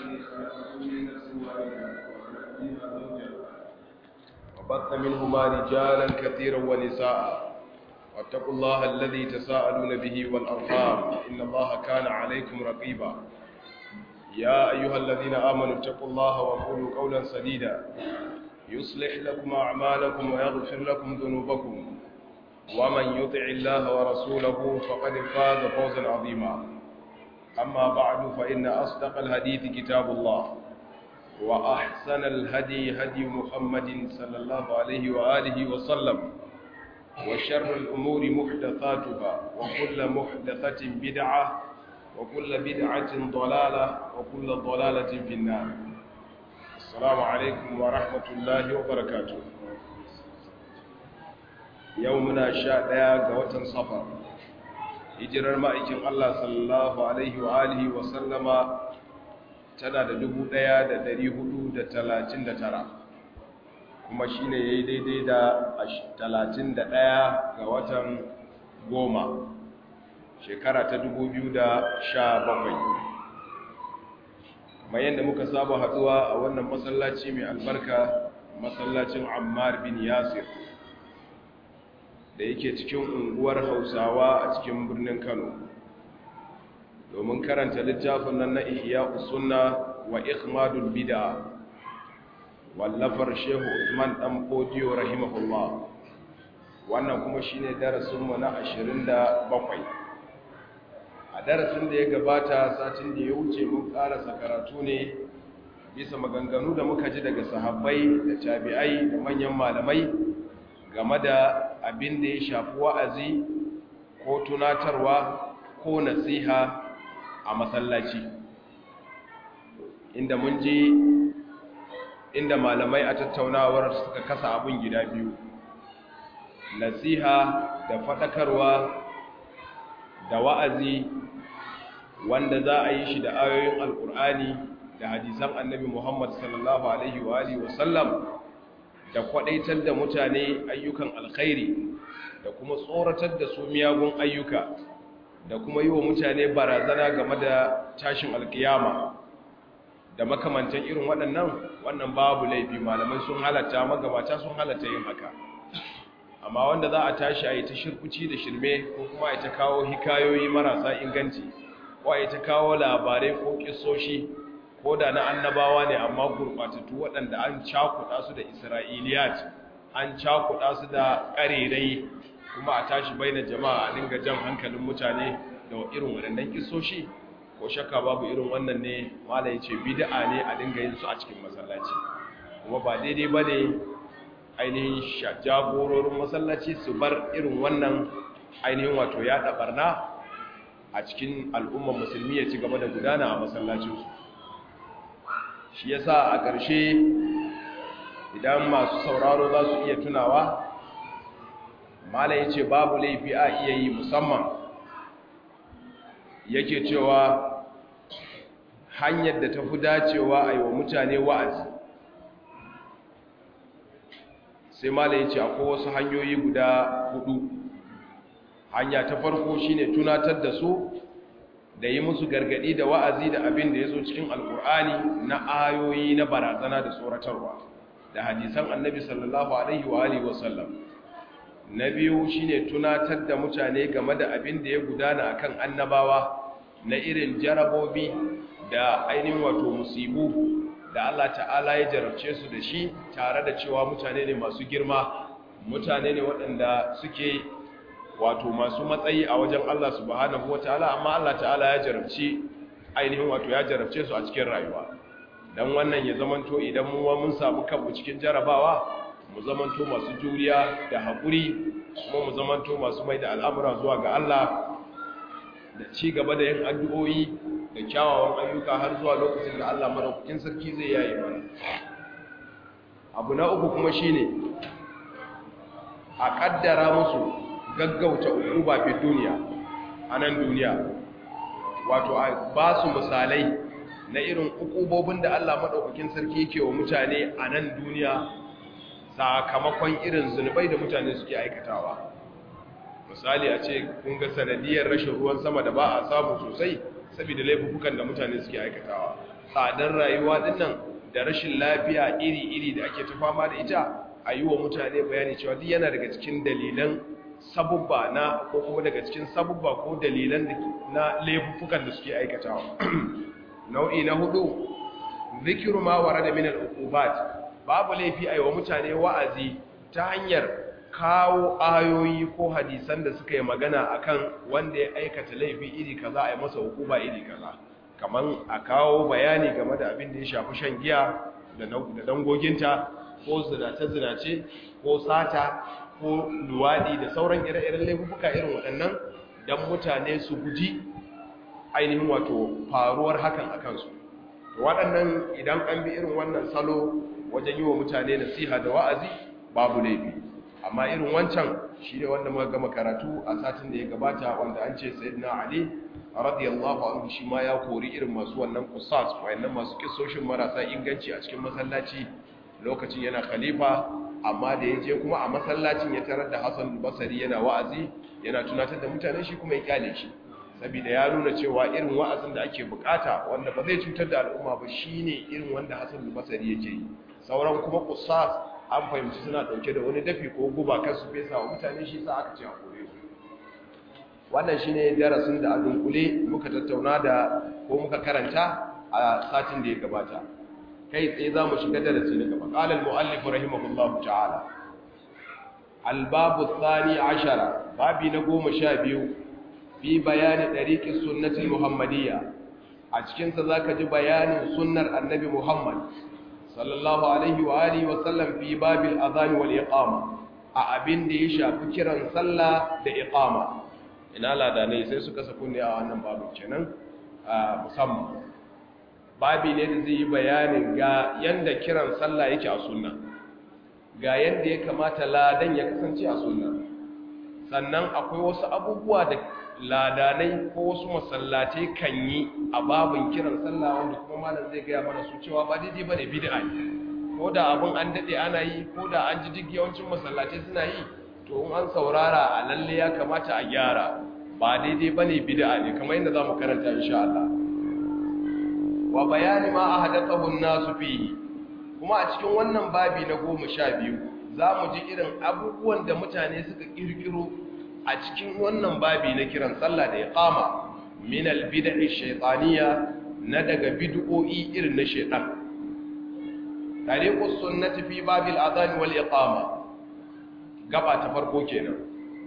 الذي خلقكم من نفس واحدة وخلق منها زوجها وبث منهما رجالا كثيرا ونساء واتقوا الله الذي تساءلون به والأرحام إن الله كان عليكم رقيبا يا أيها الذين آمنوا اتقوا الله وقولوا قولا سديدا يصلح لكم أعمالكم ويغفر لكم ذنوبكم ومن يطع الله ورسوله فقد فاز فوزا عظيما أما بعد فإن أصدق الحديث كتاب الله وأحسن الهدي هدي محمد صلى الله عليه وآله وسلم وشر الأمور محدثاتها وكل محدثة بدعة وكل بدعة ضلالة وكل ضلالة في النار السلام عليكم ورحمة الله وبركاته يومنا شاء قوة صفر hijirar ma'aikin Allah sallallahu Alaihi wa alihi wa sallama tana da dubu ɗaya da dari hudu da talatin da tara kuma shi ne ya yi daidai da talatin da ɗaya ga watan goma shekara ta dubu biyu da sha bakwai kuma yadda muka saba haɗuwa a wannan masallaci mai albarka masallacin ammar bin yasir da yake cikin unguwar hausawa a cikin birnin kano domin karanta littafin nan na ihya sunna wa ikhmadul bid'a wallafar shehu usman dan fodiyo rahimahullah wannan kuma shine darasin mu na 27 a darasin da ya gabata satin da ya wuce mun karasa karatu ne bisa maganganu da muka ji daga sahabbai da tabi'ai da manyan malamai game da abin da ya shafi wa'azi ko tunatarwa ko nasiha a masallaci inda mun ji inda malamai a tattaunawar suka kasa abin gida biyu nasiha da faɗakarwa da wa'azi wanda za a yi shi da ayoyin alƙur'ani da hadisan annabi muhammad sallallahu alaihi wa sallam da kwadaitar da mutane ayyukan alkhairi da kuma tsoratar da su miyagun ayyuka da kuma yi wa mutane barazana game da tashin alkiyama da makamantan irin waɗannan wannan babu laifi malamai sun halatta magabata sun halatta yin haka amma wanda za a tashi a yi ta shirkuci da shirme ko kuma a ta kawo hikayoyi marasa inganci ko a yi ta kawo labarai ko kisoshi ko da na annabawa ne amma gurbatattu waɗanda an cakuɗa su da isra'iliyat an cakuɗa su da ƙarerai kuma a tashi bai na jama'a a dinga jan hankalin mutane da irin waɗannan kisoshi ko shakka babu irin wannan ne mala ya ce bid'a ne a dinga yin su a cikin masallaci kuma ba daidai ba ne ainihin jagororin masallaci su bar irin wannan ainihin wato yaɗa barna a cikin al'ummar musulmi ya ci gaba da gudana a masallacinsu shi yasa a ƙarshe idan masu sauraro za su iya tunawa mala ya ce babu laifi a iya yi musamman yake cewa hanyar da ta fi dacewa a yi wa mutane wa'azi sai mala ya ce akwai wasu hanyoyi guda hudu hanya ta farko shine tunatar da su da yi musu gargadi da wa'azi da abin da ya zo cikin alkur'ani na ayoyi na barazana da tsoratarwa da hadisan annabi sallallahu alaihi wa alihi wasallam na biyu shine tunatar da mutane game da abin da ya gudana akan annabawa na irin jarabobi da ainihin wato musibu da Allah ta'ala ya jarabce su da shi tare da cewa mutane ne masu girma mutane ne waɗanda suke wato masu matsayi a wajen Allah subhanahu wataala amma Allah ta'ala ya jarabci ainihin wato ya jarabce su a cikin rayuwa dan wannan ya zamanto idan mu mun samu kanmu cikin jarabawa mu zamanto masu juriya da haƙuri kuma mu zamanto masu mai da al'amura zuwa ga Allah da ci gaba da yin addu'o'i da kyawawan ayyuka har zuwa lokacin da Allah madaukakin sarki zai yaye mana abu na uku kuma shine a kaddara musu gaggauta ukuba fi duniya a nan duniya wato a ba su misalai na irin ukubobin da Allah maɗaukakin sarki yake wa mutane a nan duniya sakamakon irin zunubai da mutane suke aikatawa misali a ce kun ga sanadiyar rashin ruwan sama da ba a samu sosai saboda laifukan da mutane suke aikatawa tsadar rayuwa dinnan da rashin lafiya iri-iri da ake ta fama da ita a yi wa mutane bayani cewa duk yana daga cikin dalilan sabubba na ko kuma daga cikin sabubba ko dalilan na laifukan da suke aikatawa nau'i na hudu zikiru ma warada min al-uqubat babu laifi a yi wa mutane wa'azi ta hanyar kawo ayoyi ko hadisan da suka yi magana akan wanda ya aikata laifi iri kaza a yi masa hukuma iri kaza kaman a kawo bayani game da abin da ya shafi shan giya da dangoginta ko zinace-zinace ko sata ko luwadi da sauran ire-iren laifuka irin waɗannan don mutane su guji ainihin wato faruwar hakan a kansu waɗannan idan an bi irin wannan salo wajen yi wa mutane nasiha da wa'azi babu laifi amma irin wancan shi ne wanda muka gama karatu a satin da ya gabata wanda an ce sayyidina ali radiyallahu anhu shi ma ya kori irin masu wannan kusas wayannan masu kissoshin marasa inganci a cikin masallaci lokacin yana khalifa amma da ya je kuma a masallacin ya tarar da Hassan Basri yana wa'azi yana tunatar da mutane shi kuma ya kyale shi saboda ya nuna cewa irin wa'azin da ake bukata wanda ba zai cutar da al'umma ba shine irin wanda Hassan Basri yake yi sauran kuma kusas an fahimci suna dauke da wani dafi ko guba kan su fesa wa mutane shi sa aka ce a kore su wannan shine darasin da a dunkule muka tattauna da ko muka karanta a satin da ya gabata kai tsaye za mu shiga darasi na gaba qala al-muallif rahimahullah ta'ala al-babu thani ashara babi na goma sha biyu fi bayani dariqi sunnati muhammadiyya a cikin sa zaka ji bayanin sunnar annabi muhammad sallallahu alaihi wa alihi wa sallam fi babil adhan wal iqama a abin da ya shafi kiran sallah da iqama ina ladanai sai suka saku ne a wannan babu kenan musamman babi ne da zai yi bayanin ga yanda kiran sallah yake a sunna ga yanda ya kamata ladan ya kasance a sunna sannan akwai wasu abubuwa da ladanai ko wasu masallatai kan yi a babin kiran sallah wanda kuma malam zai gaya mana su cewa ba daidai bane bid'a ne ko da abin an dade ana yi ko da an ji duk yawancin masallatai suna yi to in an saurara a lalle ya kamata a gyara ba daidai bane bid'a ne kamar yadda zamu karanta insha Allah wa bayani ma ahdathahu an-nasu fihi kuma a cikin wannan babi na 12 zamu ji irin abubuwan da mutane suka kirkiro a cikin wannan babi na kiran sallah da iqama min al-bid'i shaytaniyya na daga bid'o'i irin na shaytan tariqus sunnati fi babil adhan wal iqama gaba ta farko kenan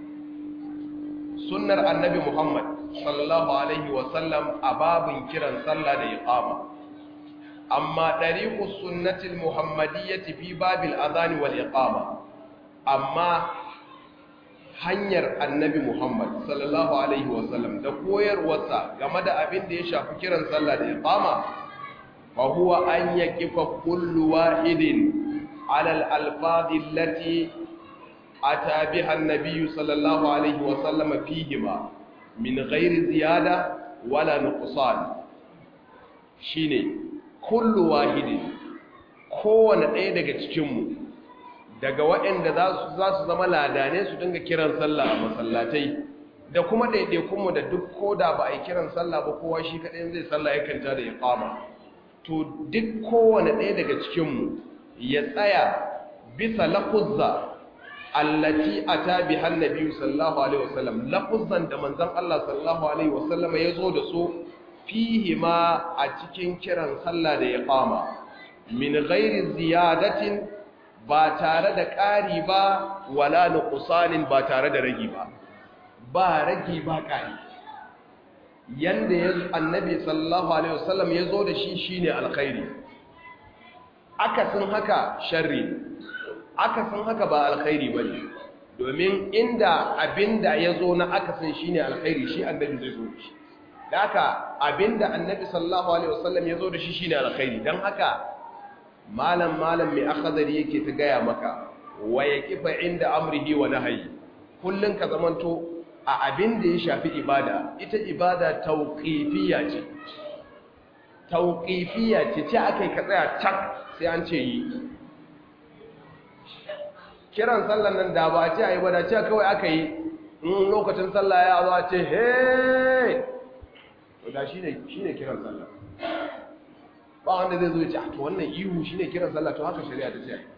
sunnar annabi muhammad sallallahu alaihi wasallam a babin kiran sallah da iqama amma dariqus sunnatil muhammadiyyati fi babil adhan wal iqama amma hanyar annabi muhammad sallallahu alaihi wasallam da koyarwarsa game da abin da ya shafi kiran sallah da iqama fa huwa an yaqifa kullu wahidin ala al alfadhi allati ata biha an-nabiy sallallahu alaihi wasallam fihima min ghairi ziyada wala nuqsan shine kullu wahidin kowane ɗaya daga cikinmu daga waɗanda za su zama ladane su dinga kiran sallah a masallatai da kuma ɗaiɗaikunmu da duk koda ba a yi kiran sallah ba kowa shi kaɗai zai sallah ya kanta da ya kama to duk kowane ɗaya daga cikinmu ya tsaya bisa lafuzza allati ata bi hannabi sallallahu alaihi wasallam lafuzzan da manzon Allah sallallahu alaihi wasallam ya zo da su fihi ma a cikin kiran sallah da ya kama min ghairi ziyadatin ba tare da ƙari ba wala nuqsanin ba tare da ragi ba ba ragi ba ƙari yanda ya annabi sallallahu alaihi wasallam ya zo da shi shine alkhairi akasin haka sharri akasin haka ba alkhairi bane domin inda abinda ya zo na akasin shine alkhairi shi annabi zai zo da shi da haka abinda annabi sallallahu alaihi wasallam ya zo da shi shine alkhairi dan haka malam malam mai akhdari yake ta gaya maka wa yaqifa inda amrihi wa nahyi kullun ka zamanto a abin da ya shafi ibada ita ibada tauqifiyya ce tauqifiyya ce ce akai ka tsaya cak sai an ce yi kiran sallan nan da ba ce ayi ba da ce kawai aka yi in lokacin sallah ya zo a ce he to da shine shine kiran sallah ba wanda zai zo ya ce to wannan ihu shine kiran sallah to haka shari'a ta ce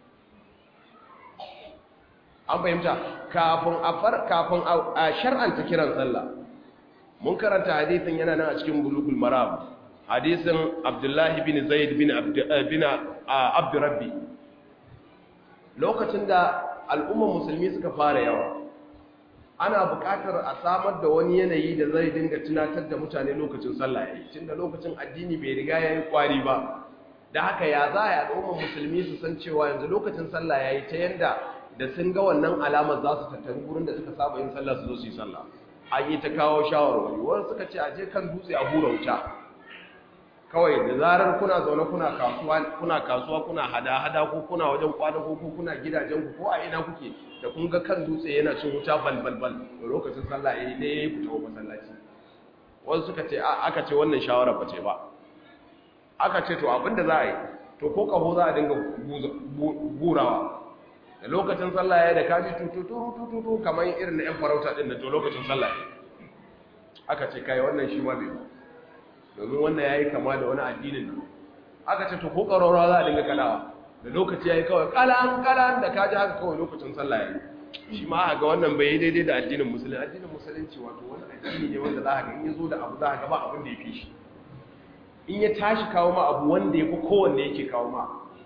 an fahimta kafin a far kafin a shar'anta kiran sallah mun karanta hadisin yana nan a cikin bulugul maram hadisin abdullahi bin zaid bin bin abdurrabbi lokacin da al'ummar musulmi suka fara yawa ana buƙatar a samar da wani yanayi da zai dinga tunatar da mutane lokacin sallah yayi tunda lokacin addini bai riga yayi kwari ba da haka ya za a al'ummar musulmi su san cewa yanzu lokacin sallah yayi ta yanda da sun ga wannan alamar za su tattaru gurin da suka saba yin sallah su zo su yi sallah an yi ta kawo shawarwari wani suka ce a je kan dutse a hura wuta kawai da zarar kuna zaune kuna kasuwa kuna kasuwa kuna hada-hada ko kuna wajen kwana ko kuna gidajen ku ko a ina kuke da kun ga kan dutse yana cin wuta balbalbal da lokacin sallah yayi ne yayi ku tawo masallaci wasu suka ce aka ce wannan shawara ba ce ba aka ce to abinda za a yi to ko kaho za a dinga gurawa da lokacin sallah yayi da kaji tututu tututu kamar irin na yan farauta din da to lokacin sallah yayi aka ce kai wannan shi ma bai ba domin wannan ya yi kama da wani addinin nan aka ce to ko ƙararrawa za a dinga kalawa da lokaci ya yi kawai kalan kalan da kaji haka kawai lokacin sallah ya yi shi ma ga wannan bai yi daidai da addinin musulunci addinin musulunci wato wani addini ne wanda za a ga in ya zo da abu za a ga ba abin da ya fi shi in ya tashi kawo ma abu wanda ya fi kowanne yake kawo ma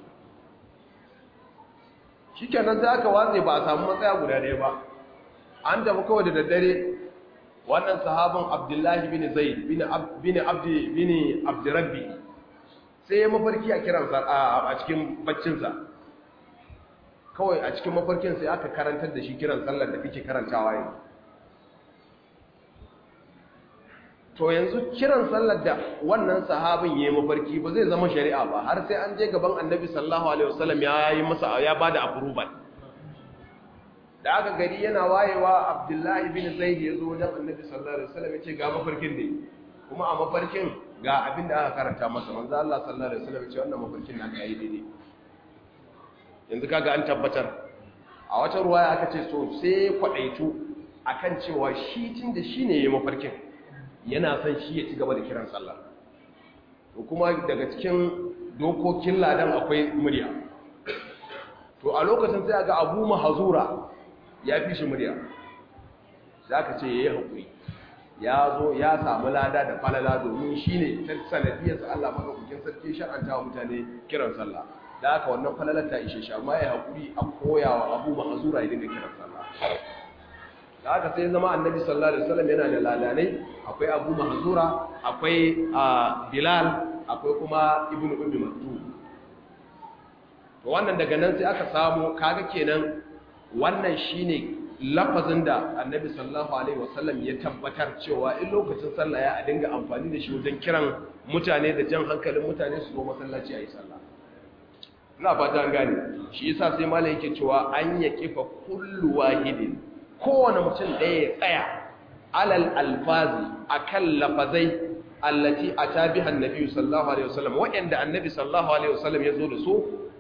shi kenan sai aka watse ba a samu matsaya guda ɗaya ba an tafi kawai da daddare wannan sahabin abdullahi bin zaid bin abdi bin abdurrabbi sai ya mafarki a kiransa a cikin baccinsa kawai a cikin mafarkin sai aka karantar da shi kiran sallar da kake karantawa yanzu to yanzu kiran sallar da wannan sahabin ya yi mafarki ba zai zama shari'a ba har sai an je gaban annabi sallallahu alaihi wasallam ya yi masa ya bada approval da aka gari yana wayewa abdullahi bin zaid ya zo wajen annabi sallallahu alaihi wasallam ya ce ga mafarkin ne kuma a mafarkin ga abin da aka karanta masa manzo Allah sallallahu alaihi wasallam ya ce wannan mafarkin na kai daidai yanzu kaga an tabbatar a wata ruwaya aka ce so sai kwadaitu akan cewa shi tun da shine yayin mafarkin yana son shi ya ci gaba da kiran sallah to kuma daga cikin dokokin ladan akwai murya to a lokacin sai ga Abu Mahzura ya fi shi murya za ka ce ya yi haƙuri ya zo ya samu lada da falala domin shi ne ta sanadiyarsa Allah maɗaukakin sarki shar'anta wa mutane kiran sallah da haka wannan falalar ta ishe shi amma ya haƙuri a koya wa abu ma'azura ya dinga kiran sallah da haka sai zama annabi sallallahu alaihi wasallam yana da ladanai akwai abu ma'azura akwai bilal akwai kuma ibnu ummi maktum to wannan daga nan sai aka samu kaga kenan wannan shine lafazin da annabi sallallahu alaihi wasallam ya tabbatar cewa in lokacin sallah ya a dinga amfani da shi wajen kiran mutane da jan hankalin mutane su zo masallaci a yi sallah ina fata an gane shi yasa sai malam yake cewa an ya kifa kullu wahidin kowane mutum ɗaya ya tsaya alal alfazi akan lafazai allati ata biha annabi sallallahu alaihi wasallam wa'anda annabi sallallahu alaihi wasallam ya zo da su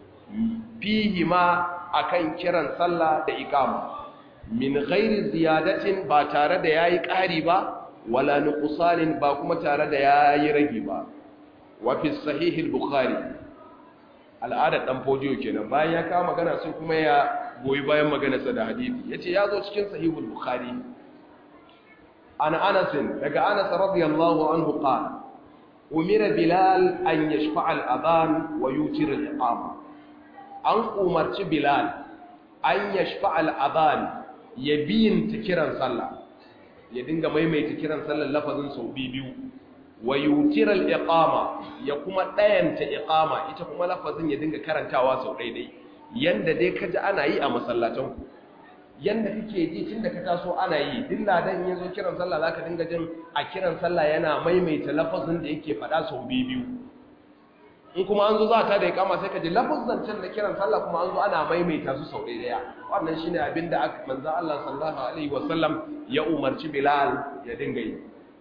fihi ma akan kiran sallah da iqama min ghairi ziyadatin ba tare da yayi ƙari ba wala nuqsanin ba kuma tare da yayi ragi ba wa fi sahih al-bukhari al'ada dan fodiyo kenan bayan ya kawo magana sai kuma ya goyi bayan maganarsa da hadisi yace ya zo cikin sahih al-bukhari ana anas daga anas radiyallahu anhu qala umira bilal an yashfa al-adhan wa yutir al-iqama an umarci bilal an yashfa al-adhan ya biyinta kiran sallah ya dinga maimaita kiran sallar lafazin sau biyu wa yutiral iqama ya kuma dayanta iqama ita kuma lafazin ya dinga karantawa sau daidai yanda dai kaji ana yi a masallatan ku yanda kake ji tunda ka taso ana yi duk ladan yazo kiran sallah zaka dinga jin a kiran sallah yana maimaita lafazin da yake fada sau biyu in kuma an zo za ta da iqama sai ka ji lafazin can da kiran sallah kuma an zo ana maimaita su sau daidai wannan shine abinda aka manzo Allah sallallahu alaihi wasallam ya umarci Bilal ya dinga yi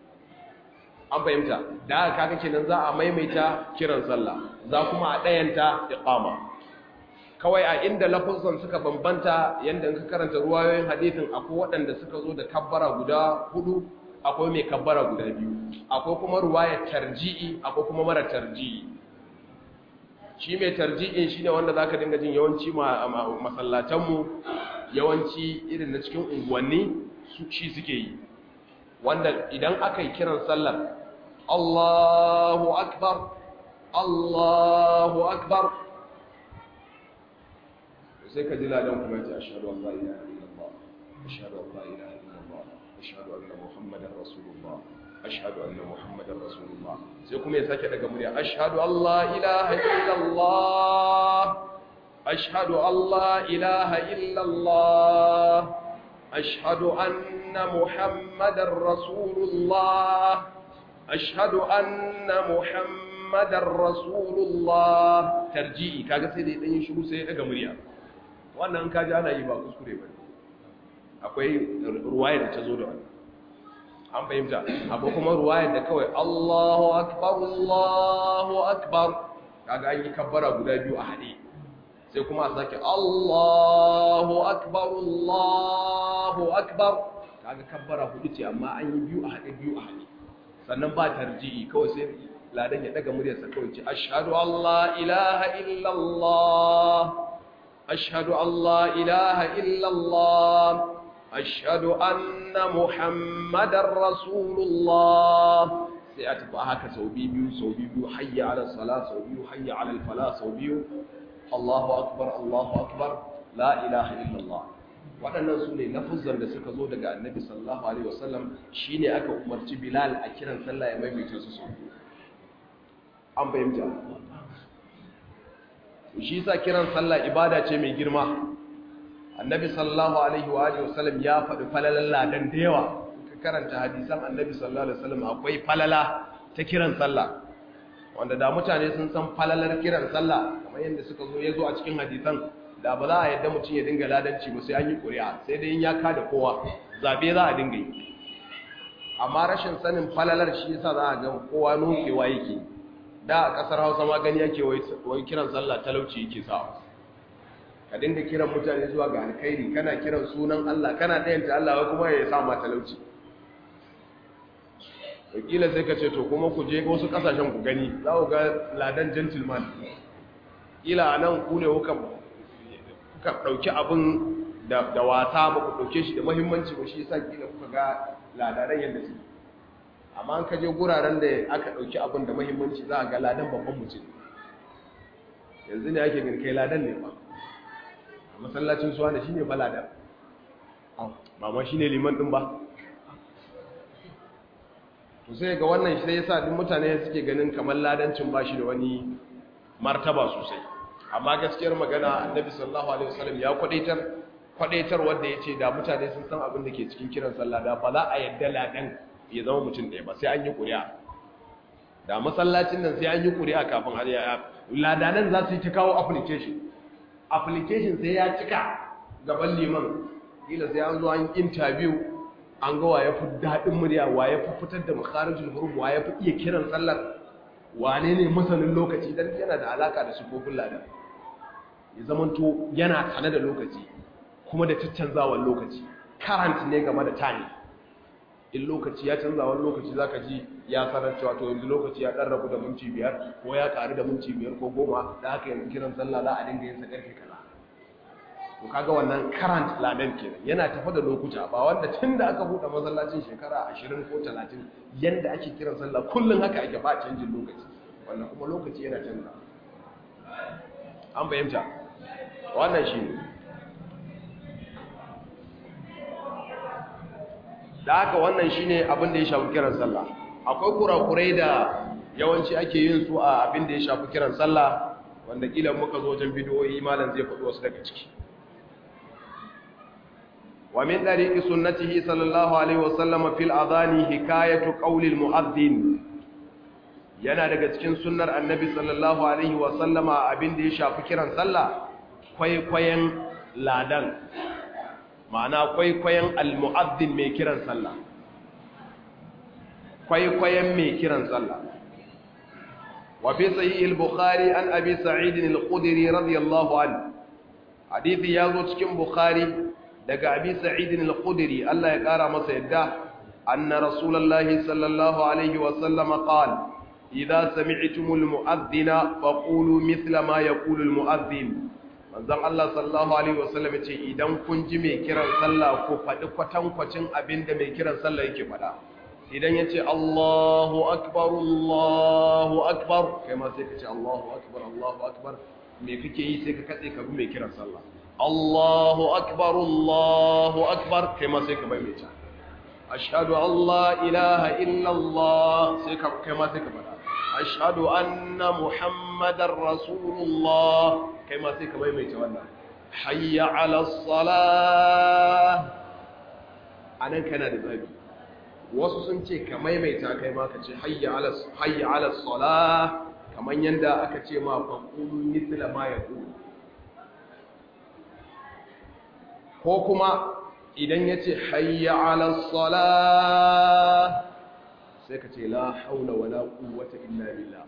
an fahimta da haka kaga kenan za a maimaita kiran sallah za kuma a dayanta iqama kawai a inda lafazan suka bambanta yanda in ka karanta ruwayoyin hadisin akwai waɗanda suka zo da kabbara guda hudu akwai mai kabbara guda biyu akwai kuma ruwaya tarji'i akwai kuma mara tarji'i shi mai tarji'in shine wanda zaka dinga jin yawanci masallatan mu yawanci irin na cikin unguwanni su shi suke yi wanda idan aka yi kiran sallar Allahu akbar Allahu akbar sai ka ji ladan kuma ya ce ashhadu an la ilaha illallah ashhadu an la ilaha illallah ashhadu anna muhammadar rasulullah ashhadu anna muhammadar rasulullah sai kuma ya sake daga murya ashhadu an la ilaha illallah ashhadu an la ilaha illallah ashhadu anna muhammadar rasulullah ashhadu anna muhammadar rasulullah tarji'i kaga sai dai dan yi shiru sai ya daga murya wannan kaji ana yi ba kuskure ba akwai ruwaya da ta zo da wani an fahimta abu kuma ruwaya da kawai Allahu akbar Allahu akbar kaga an yi kabbara guda biyu a haɗe sai kuma a sake Allahu akbar Allahu akbar kaga kabbara hudu ce amma an yi biyu a haɗe biyu a haɗe sannan ba tarji'i kawai sai ladan ya daga muryarsa kawai ce ashhadu an la ilaha illallah ashhadu an la ilaha illallah ashhadu anna muhammadar rasulullah sai a tafi haka sau biyu sau biyu hayya ala sala sau biyu hayya ala fala sau biyu Allahu akbar Allahu akbar la ilaha illallah waɗannan su ne lafuzan da suka zo daga annabi sallallahu alaihi wasallam shine aka umarci bilal a kiran sallah ya maimaita su sau biyu an fahimta shi sa kiran sallah ibada ce mai girma annabi sallallahu alaihi wa alihi wasallam ya faɗi falalan ladan da yawa ka karanta hadisan annabi sallallahu alaihi wasallam akwai falala ta kiran sallah wanda da mutane sun san falalar kiran sallah kamar yadda suka zo ya zo a cikin hadisan da ba za a yadda mutum ya dinga ladanci ba sai an yi ƙuri'a sai dai in ya kada kowa zabe za a dinga yi amma rashin sanin falalar shi yasa za a ga kowa nokewa yake da a ƙasar hausa ma gani yake wai kiran sallah talauci yake sa ka dinga kiran mutane zuwa ga alkhairi kana kiran sunan Allah kana dayanta Allah wai kuma ya sa ma talauci wakila sai ka ce to kuma ku je wasu kasashen ku gani za ku ga ladan gentleman kila nan ku ne kuka kuka dauki abin da da wasa ba ku dauke shi da muhimmanci ba shi yasa kila kuka ga ladaran yanda su amma an ka je guraren da aka dauki abin da muhimmanci za a ga ladan babban mutum yanzu ne ake gani kai ladan ne ba masallacin suwa da shi ne balada ba ma shi ne liman ɗin ba to sai ga wannan sai ya sa duk mutane suke ganin kamar ladancin ba shi da wani martaba sosai amma gaskiyar magana annabi sallallahu alaihi wasallam ya kwadaitar kwadaitar wanda ya ce da mutane sun san abin da ke cikin kiran sallah da ba za a yadda ladan ya zama mutum ɗaya ba sai an yi ƙuri'a da masallacin nan sai an yi ƙuri'a kafin har ya ladanan za su yi ta kawo application application sai ya cika gaban liman kila sai an zo an interview an ga waye fi daɗin murya waye fi fitar da makharijul huruf waye fi iya kiran sallar wane ne masanin lokaci dan yana da alaka da sifofin ladan ya zamanto yana tare da lokaci kuma da caccanzawar lokaci current ne game da time in lokaci ya canza wani lokaci zaka ji ya sanar cewa to yanzu lokaci ya dan rabu da minti biyar ko ya karu da minti biyar ko goma da haka yanzu kiran sallah za a dinga yin sa karfe kaza to kaga wannan current ladan kenan yana tafa da lokuta ba wanda tun da aka buɗe masallacin shekara 20 ko 30 yanda ake kiran sallah kullun haka ake ba canjin lokaci wannan kuma lokaci yana canza an fahimta wannan shi ne da haka wannan shine abin da ya shafi kiran sallah akwai kurakurai da yawanci ake yin su a abin da ya shafi kiran sallah wanda kila muka zo wajen bidiyoyi malam zai faɗi wasu daga ciki wa min dariqi sunnatihi sallallahu alaihi wasallam fil adhani hikayatu qawli al mu'adhdhin yana daga cikin sunnar annabi sallallahu alaihi wasallama abin da ya shafi kiran sallah kwaikwayen ladan ma'ana kwaikwayon al-mu'addin mai kiran sallah kwaikwayon mai kiran sallah wa fi sahih al-bukhari an abi sa'id al-khudri radiyallahu anhu hadisi yazo cikin bukhari daga abi sa'id al-khudri Allah ya kara masa yadda anna rasulullahi sallallahu alaihi wa sallam qala idza sami'tumul mu'adhdhina faqulu mithla ma yaqulu al mu'adhdhin manzon Allah sallallahu alaihi wasallam ce idan kun ji mai kiran sallah ko faɗi kwatankwacin abinda mai kiran sallah yake faɗa idan yace Allahu akbar Allahu akbar kai ma sai ka ce Allahu akbar Allahu akbar me kake yi sai ka katse ka bi mai kiran sallah Allahu akbar Allahu akbar kai ma sai ka bai mai ta ashhadu an la ilaha illa Allah sai ka kai ma sai ka faɗa ashhadu anna muhammadar rasulullah kai ma sai ka maimaita wannan hayya ala salah anan kana da zabi wasu sun ce ka maimaita kai ma ka ce hayya ala hayya ala salah kaman yanda aka ce ma fa qulu mithla ma yaqulu ko kuma idan yace hayya ala salah sai ka ce la haula wala quwwata illa billah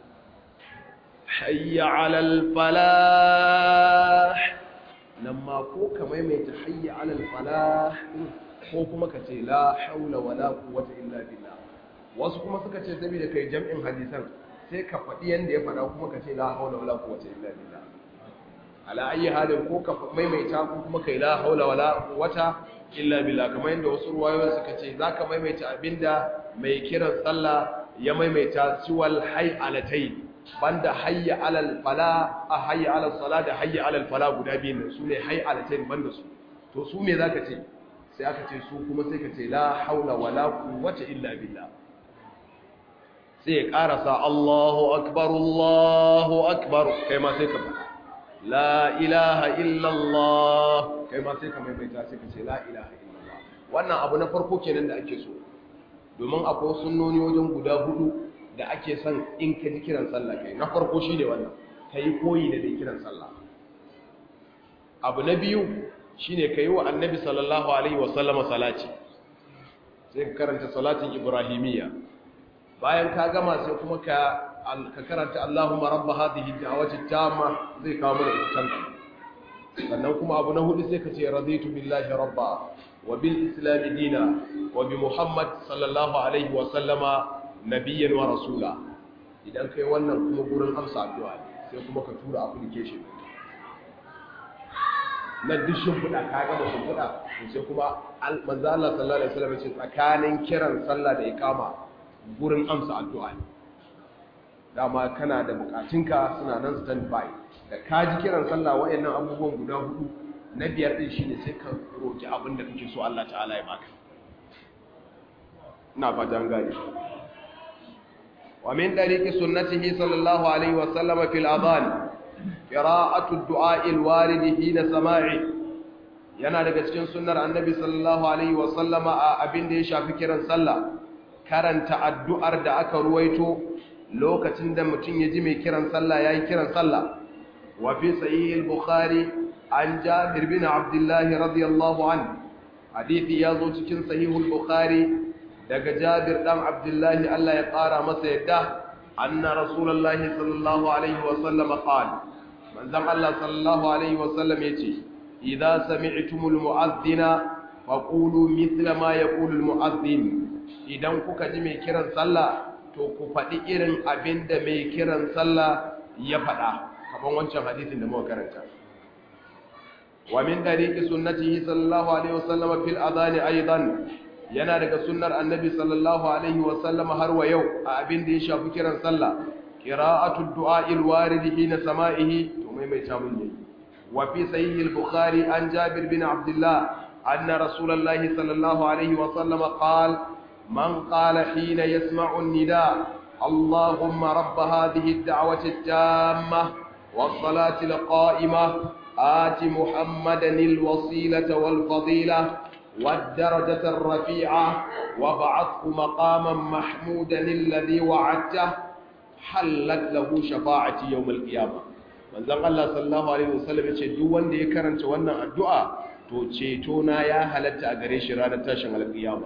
hayya alal falah nan ma ko ka maimaita hayya alal falah ko kuma ka ce la haula wala quwwata illa billah wasu kuma suka ce saboda kai jam'in hadisan sai ka faɗi yanda ya faɗa kuma ka ce la haula wala quwwata illa billah ala ayi halin ko ka maimaita ko kuma kai la haula wala quwwata illa billah kamar yadda wasu ruwayoyin suka ce zaka maimaita abinda mai kiran sallah ya maimaita siwal hay'alatai banda hayya alal fala a hayya alal sala da hayya alal fala guda biyu ne sune hay'alatai banda su to su me zaka ce sai aka ce su kuma sai ka ce la haula wala quwwata illa billah sai ya karasa Allahu akbar Allahu akbar kai ma sai ka faɗa la ilaha illallah kai ma sai ka maimaita sai ka ce la ilaha illallah wannan abu na farko kenan da ake so domin akwai sunnoni wajen guda hudu da ake son in ka ji kiran sallah kai na farko shine wannan kai koyi da dai kiran sallah abu na biyu shine kai wa annabi sallallahu alaihi wa sallama salati sai ka karanta salatin ibrahimiyya bayan ka gama sai kuma ka ka karanta Allahumma rabb hadhihi da'wati tamma zai kawo mana ita sannan kuma abu na hudu sai ka ce raditu billahi rabba wa bil islam dina wa bi muhammad sallallahu alaihi wa sallama nabiyyan wa rasula idan kai wannan kuma gurin amsa addu'a sai kuma ka tura application na duk shimfiɗa ka gama shimfiɗa sai kuma manzo Allah sallallahu alaihi wasallam ce tsakanin kiran sallah da iqama gurin amsa addu'a ne dama kana da bukatunka suna nan stand by da ka ji kiran sallah wayannan abubuwan guda hudu na biyar din shine sai ka roki abin da kake so Allah ta'ala ya baka ina fatan gani wa min tariqi sunnatihi sallallahu alaihi wa sallam fil adhan qira'atu ad-du'a al-warid hina sama'i yana daga cikin sunnar annabi sallallahu alaihi wa sallama a abin da ya shafi kiran sallah karanta addu'ar da aka ruwaito lokacin da mutum ya ji mai kiran sallah ya yi kiran sallah wa fi sahih al-bukhari an jabir bin abdullah radiyallahu an hadithi ya zo cikin sahih al-bukhari daga jabir dan abdullah Allah ya ƙara masa yadda anna rasulullah sallallahu alaihi wa sallam qala manzon Allah sallallahu alaihi wa sallam yace idza sami'tumul mu'adhdhina faqulu mithla ma yaqulu al-mu'adhdhin idan kuka ji mai kiran sallah to ku faɗi irin abin da mai kiran sallah ya faɗa kamar wancan hadisin da muka karanta wa min dariqi sunnatihi sallallahu alaihi wasallam fil adhan aidan yana daga sunnar annabi sallallahu alaihi wasallam har wa yau a abin da ya shafi kiran sallah qira'atu du'a il warid hina sama'ihi to mai mai ta mun yayi wa fi sahih al-bukhari an jabir bin abdullah anna rasulullahi sallallahu alaihi wasallam qala من قال حين يسمع النداء اللهم رب هذه الدعوة التامة والصلاة القائمة آت محمدا الوسيلة والفضيلة والدرجة الرفيعة وابعثه مقاما محمودا الذي وعدته حلت له شفاعة يوم القيامة manzon Allah sallallahu alaihi wasallam yace duk wanda ya karanta wannan addu'a to ceto na ya halatta a gare shi ranar tashin alƙiyama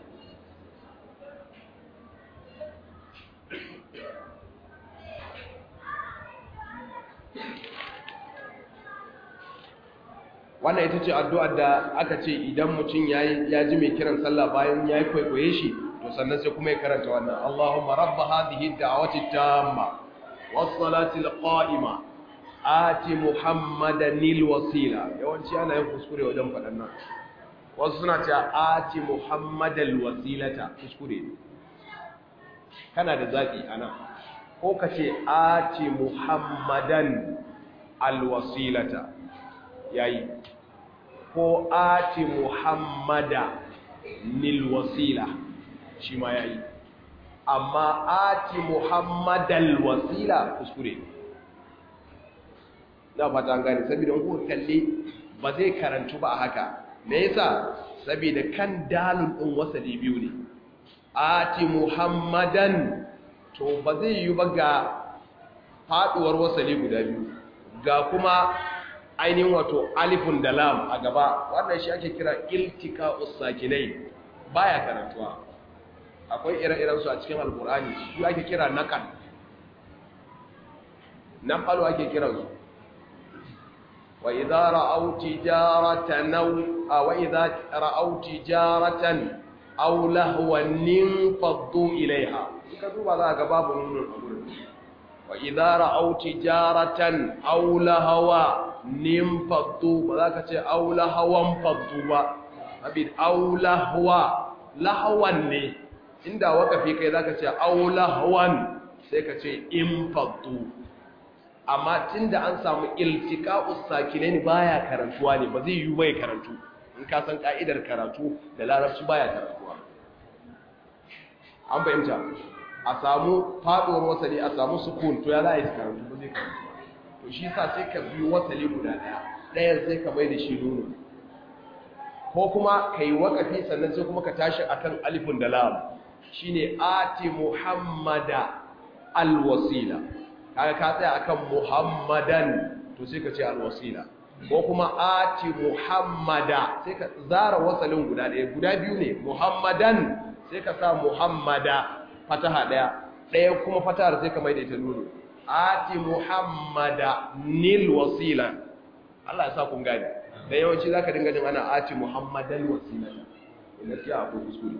wannan ita ce addu'ar da aka ce idan mutum ya ji mai kiran sallah bayan ya yi kwaikwaye shi to sannan sai kuma ya karanta wannan Allahumma rabb hadhihi ad-da'wati at-tamma was-salati al-qa'ima ati muhammadan al-wasila yawanci ana yin kuskure wajen faɗan nan wasu suna cewa ati muhammadan al-wasilata kuskure ne kana da zaki anan ko ka ce ati muhammadan al-wasilata yayi ko ati muhammada nil wasila shi ma yayi amma ati muhammadal wasila kuskure na fata gani saboda kuka kalle ba zai karantu ba a haka me yasa saboda kan dalun din wasali biyu ne ati muhammadan to ba zai yi ba ga faduwar wasali guda biyu ga kuma ainihin wato alifun da lam a gaba wannan shi ake kira iltika usakinai baya karantuwa akwai ire-iren su a cikin alkur'ani shi ake kira naqal naqalu ake kira su wa idza ra'aw tijaratan aw wa idza ra'aw tijaratan aw lahwan faddu ilaiha ka duba za ga babu nunun a gurin wa idza ra'aw tijaratan aw lahwa nin faddu ba za ka ce aula hawan faddu ba abin aula hawa lahawan ne inda wakafi kai za ka ce aula hawan sai ka ce in faddu amma tun da an samu iltika usakine ne baya karantuwa ne ba zai yi bai karantu in ka san ka'idar karatu da larabci baya karantuwa an fahimta a samu faɗuwar wasali a samu sukun to ya za a yi karantu ba zai karantu to shi sa sai ka biyu wasali guda daya ɗayan sai ka mai da shi nono ko kuma ka yi wakafi sannan sai kuma ka tashi akan alifin da lam shine ati muhammada alwasila kaga ka tsaya akan muhammadan to sai ka ce alwasila ko kuma ati muhammada sai ka zara wasalin guda ɗaya guda biyu ne muhammadan sai ka sa muhammada fataha ɗaya ɗaya kuma fatahar sai ka mai da ita nono ati muhammada nil wasila Allah ya sa kun gani dan yawanci zaka dinga jin ana ati muhammadan wasila gaskiya akwai kuskure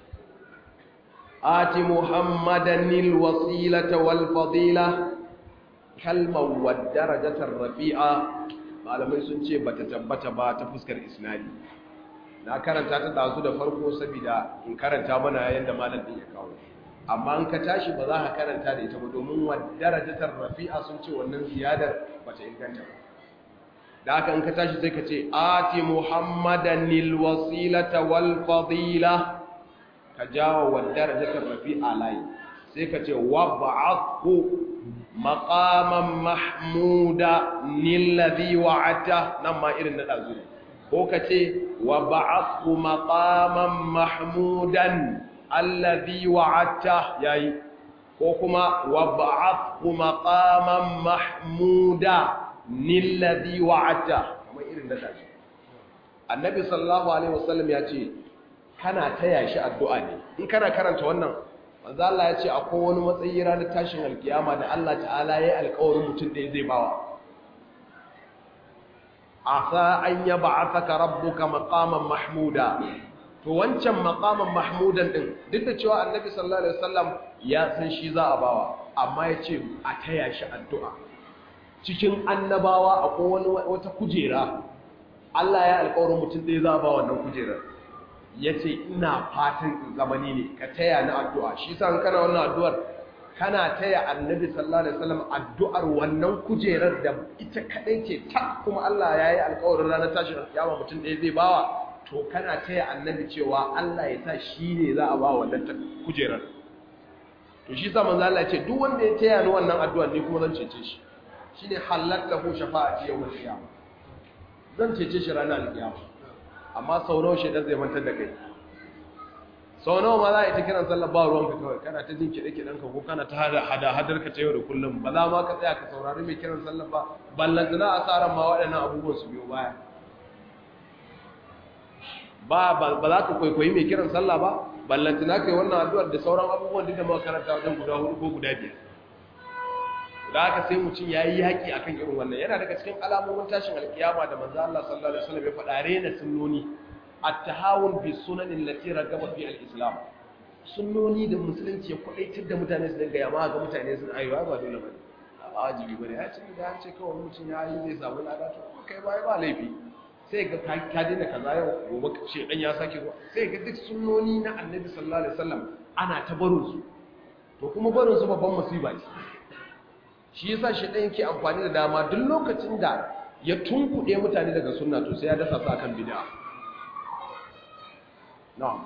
ati muhammadan nil wasilata wal fadila kalmar wad darajatar rafi'a malamai sun ce bata tabbata ba ta fuskar isnadi na karanta ta dazu da farko saboda in karanta mana yanda malam din ya kawo amma in ka tashi ba za ka karanta da ita ba domin wa darajatar rafi'a sun ce wannan ziyadar bata inganta ba da haka in ka tashi sai ka ce ati muhammadan lil wasilata wal fadila ka jawo wa darajatar rafi'a layi sai ka ce wa ba'athu maqaman mahmuda nilladhi wa'ata nan ma irin na dazu ko ka ce wa ba'athu maqaman mahmudan alladhi wa'ata yayi ko kuma wa ba'athu maqaman mahmuda nilladhi wa'ata kamar irin da tashi annabi sallallahu alaihi wasallam ya ce kana taya shi addu'a ne in kana karanta wannan manzo Allah ya ce akwai wani matsayi ranar tashin alkiyama da Allah ta'ala ya yi alƙawarin mutum ɗaya zai bawa asa an yab'athaka rabbuka maqaman mahmuda to wancan maqaman mahmudan din duk da cewa annabi sallallahu alaihi wasallam ya san shi za a bawa amma ya ce a taya shi addu'a cikin annabawa akwai wani wata kujera Allah ya alƙawarin mutum ɗaya za a ba wannan kujerar ya ce ina fatan zamani ne ka taya ni addu'a shi sa kana wannan addu'ar kana taya annabi sallallahu alaihi wasallam addu'ar wannan kujerar da ita kadai ce ta kuma Allah ya yi alƙawarin ranar tashin kiyama mutum ɗaya zai bawa to kana taya annabi cewa Allah ya sa shi ne za a ba wannan kujerar to shi sa manzo Allah ya ce duk wanda ya taya ni wannan addu'ar ni kuma zan cece shi shine halakkahu shafa'ati yawmal qiyamah zan cece shi ranar alkiyama amma sau nawa shaidan zai mantar da kai sau nawa ma za a yi ta kiran sallar ba ruwanka kawai kana ta jin kiɗe-kiɗen ka ko kana ta hada hadar ka ta yau da kullum ba za ma ka tsaya ka saurari mai kiran sallar ba ballantana a tsarin ma waɗannan abubuwan su biyo baya ba ba za ka kwaikwayi mai kiran sallah ba ballantana kai wannan addu'ar da sauran abubuwan duk da muka karanta wajen guda hudu ko guda biyar da haka sai mutum ya yi yaƙi a kan irin wannan yana daga cikin alamomin tashin alkiyama da manzo Allah sallallahu alaihi wasallam ya faɗa rena sunnoni at-tahawun bi sunanin lati ragaba fi al-islam sunnoni da musulunci ya kwadaitar da mutane su dinga yamma ga mutane sun ayyuwa ba dole ba ba wajibi ba ne ya ce da an ce kawai mutum ya yi zai samu lada to kai ba ba laifi sai ga ka daina kaza yau gobe ce dan ya sake zuwa sai ga duk sunnoni na annabi sallallahu alaihi wasallam ana ta barin su to kuma barin su babban musiba ce shi yasa shi dan yake amfani da dama duk lokacin da ya tunkuɗe mutane daga sunna to sai ya dasa su akan bid'a na'am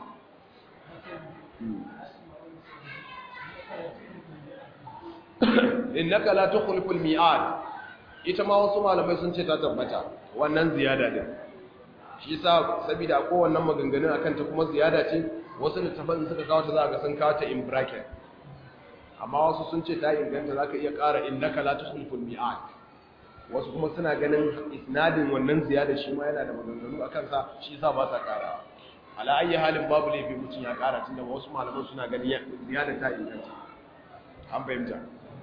innaka la tukhlifu al-mi'ad ita ma wasu malamai sun ce ta tabbata wannan ziyada din shi yasa saboda ko wannan maganganun akan ta kuma ziyada ce wasu littafan suka kawo ta za ga sun kawo ta in bracket amma wasu sun ce ta inganta zaka iya ƙara innaka la tukhlifu al-mi'ad wasu kuma suna ganin isnadin wannan ziyada shi ma yana da maganganu akan sa shi yasa ba sa ƙara ala ayi halin babu laifi mutum ya ƙara tunda wasu malaman suna ganin ziyada ta inganta an fahimta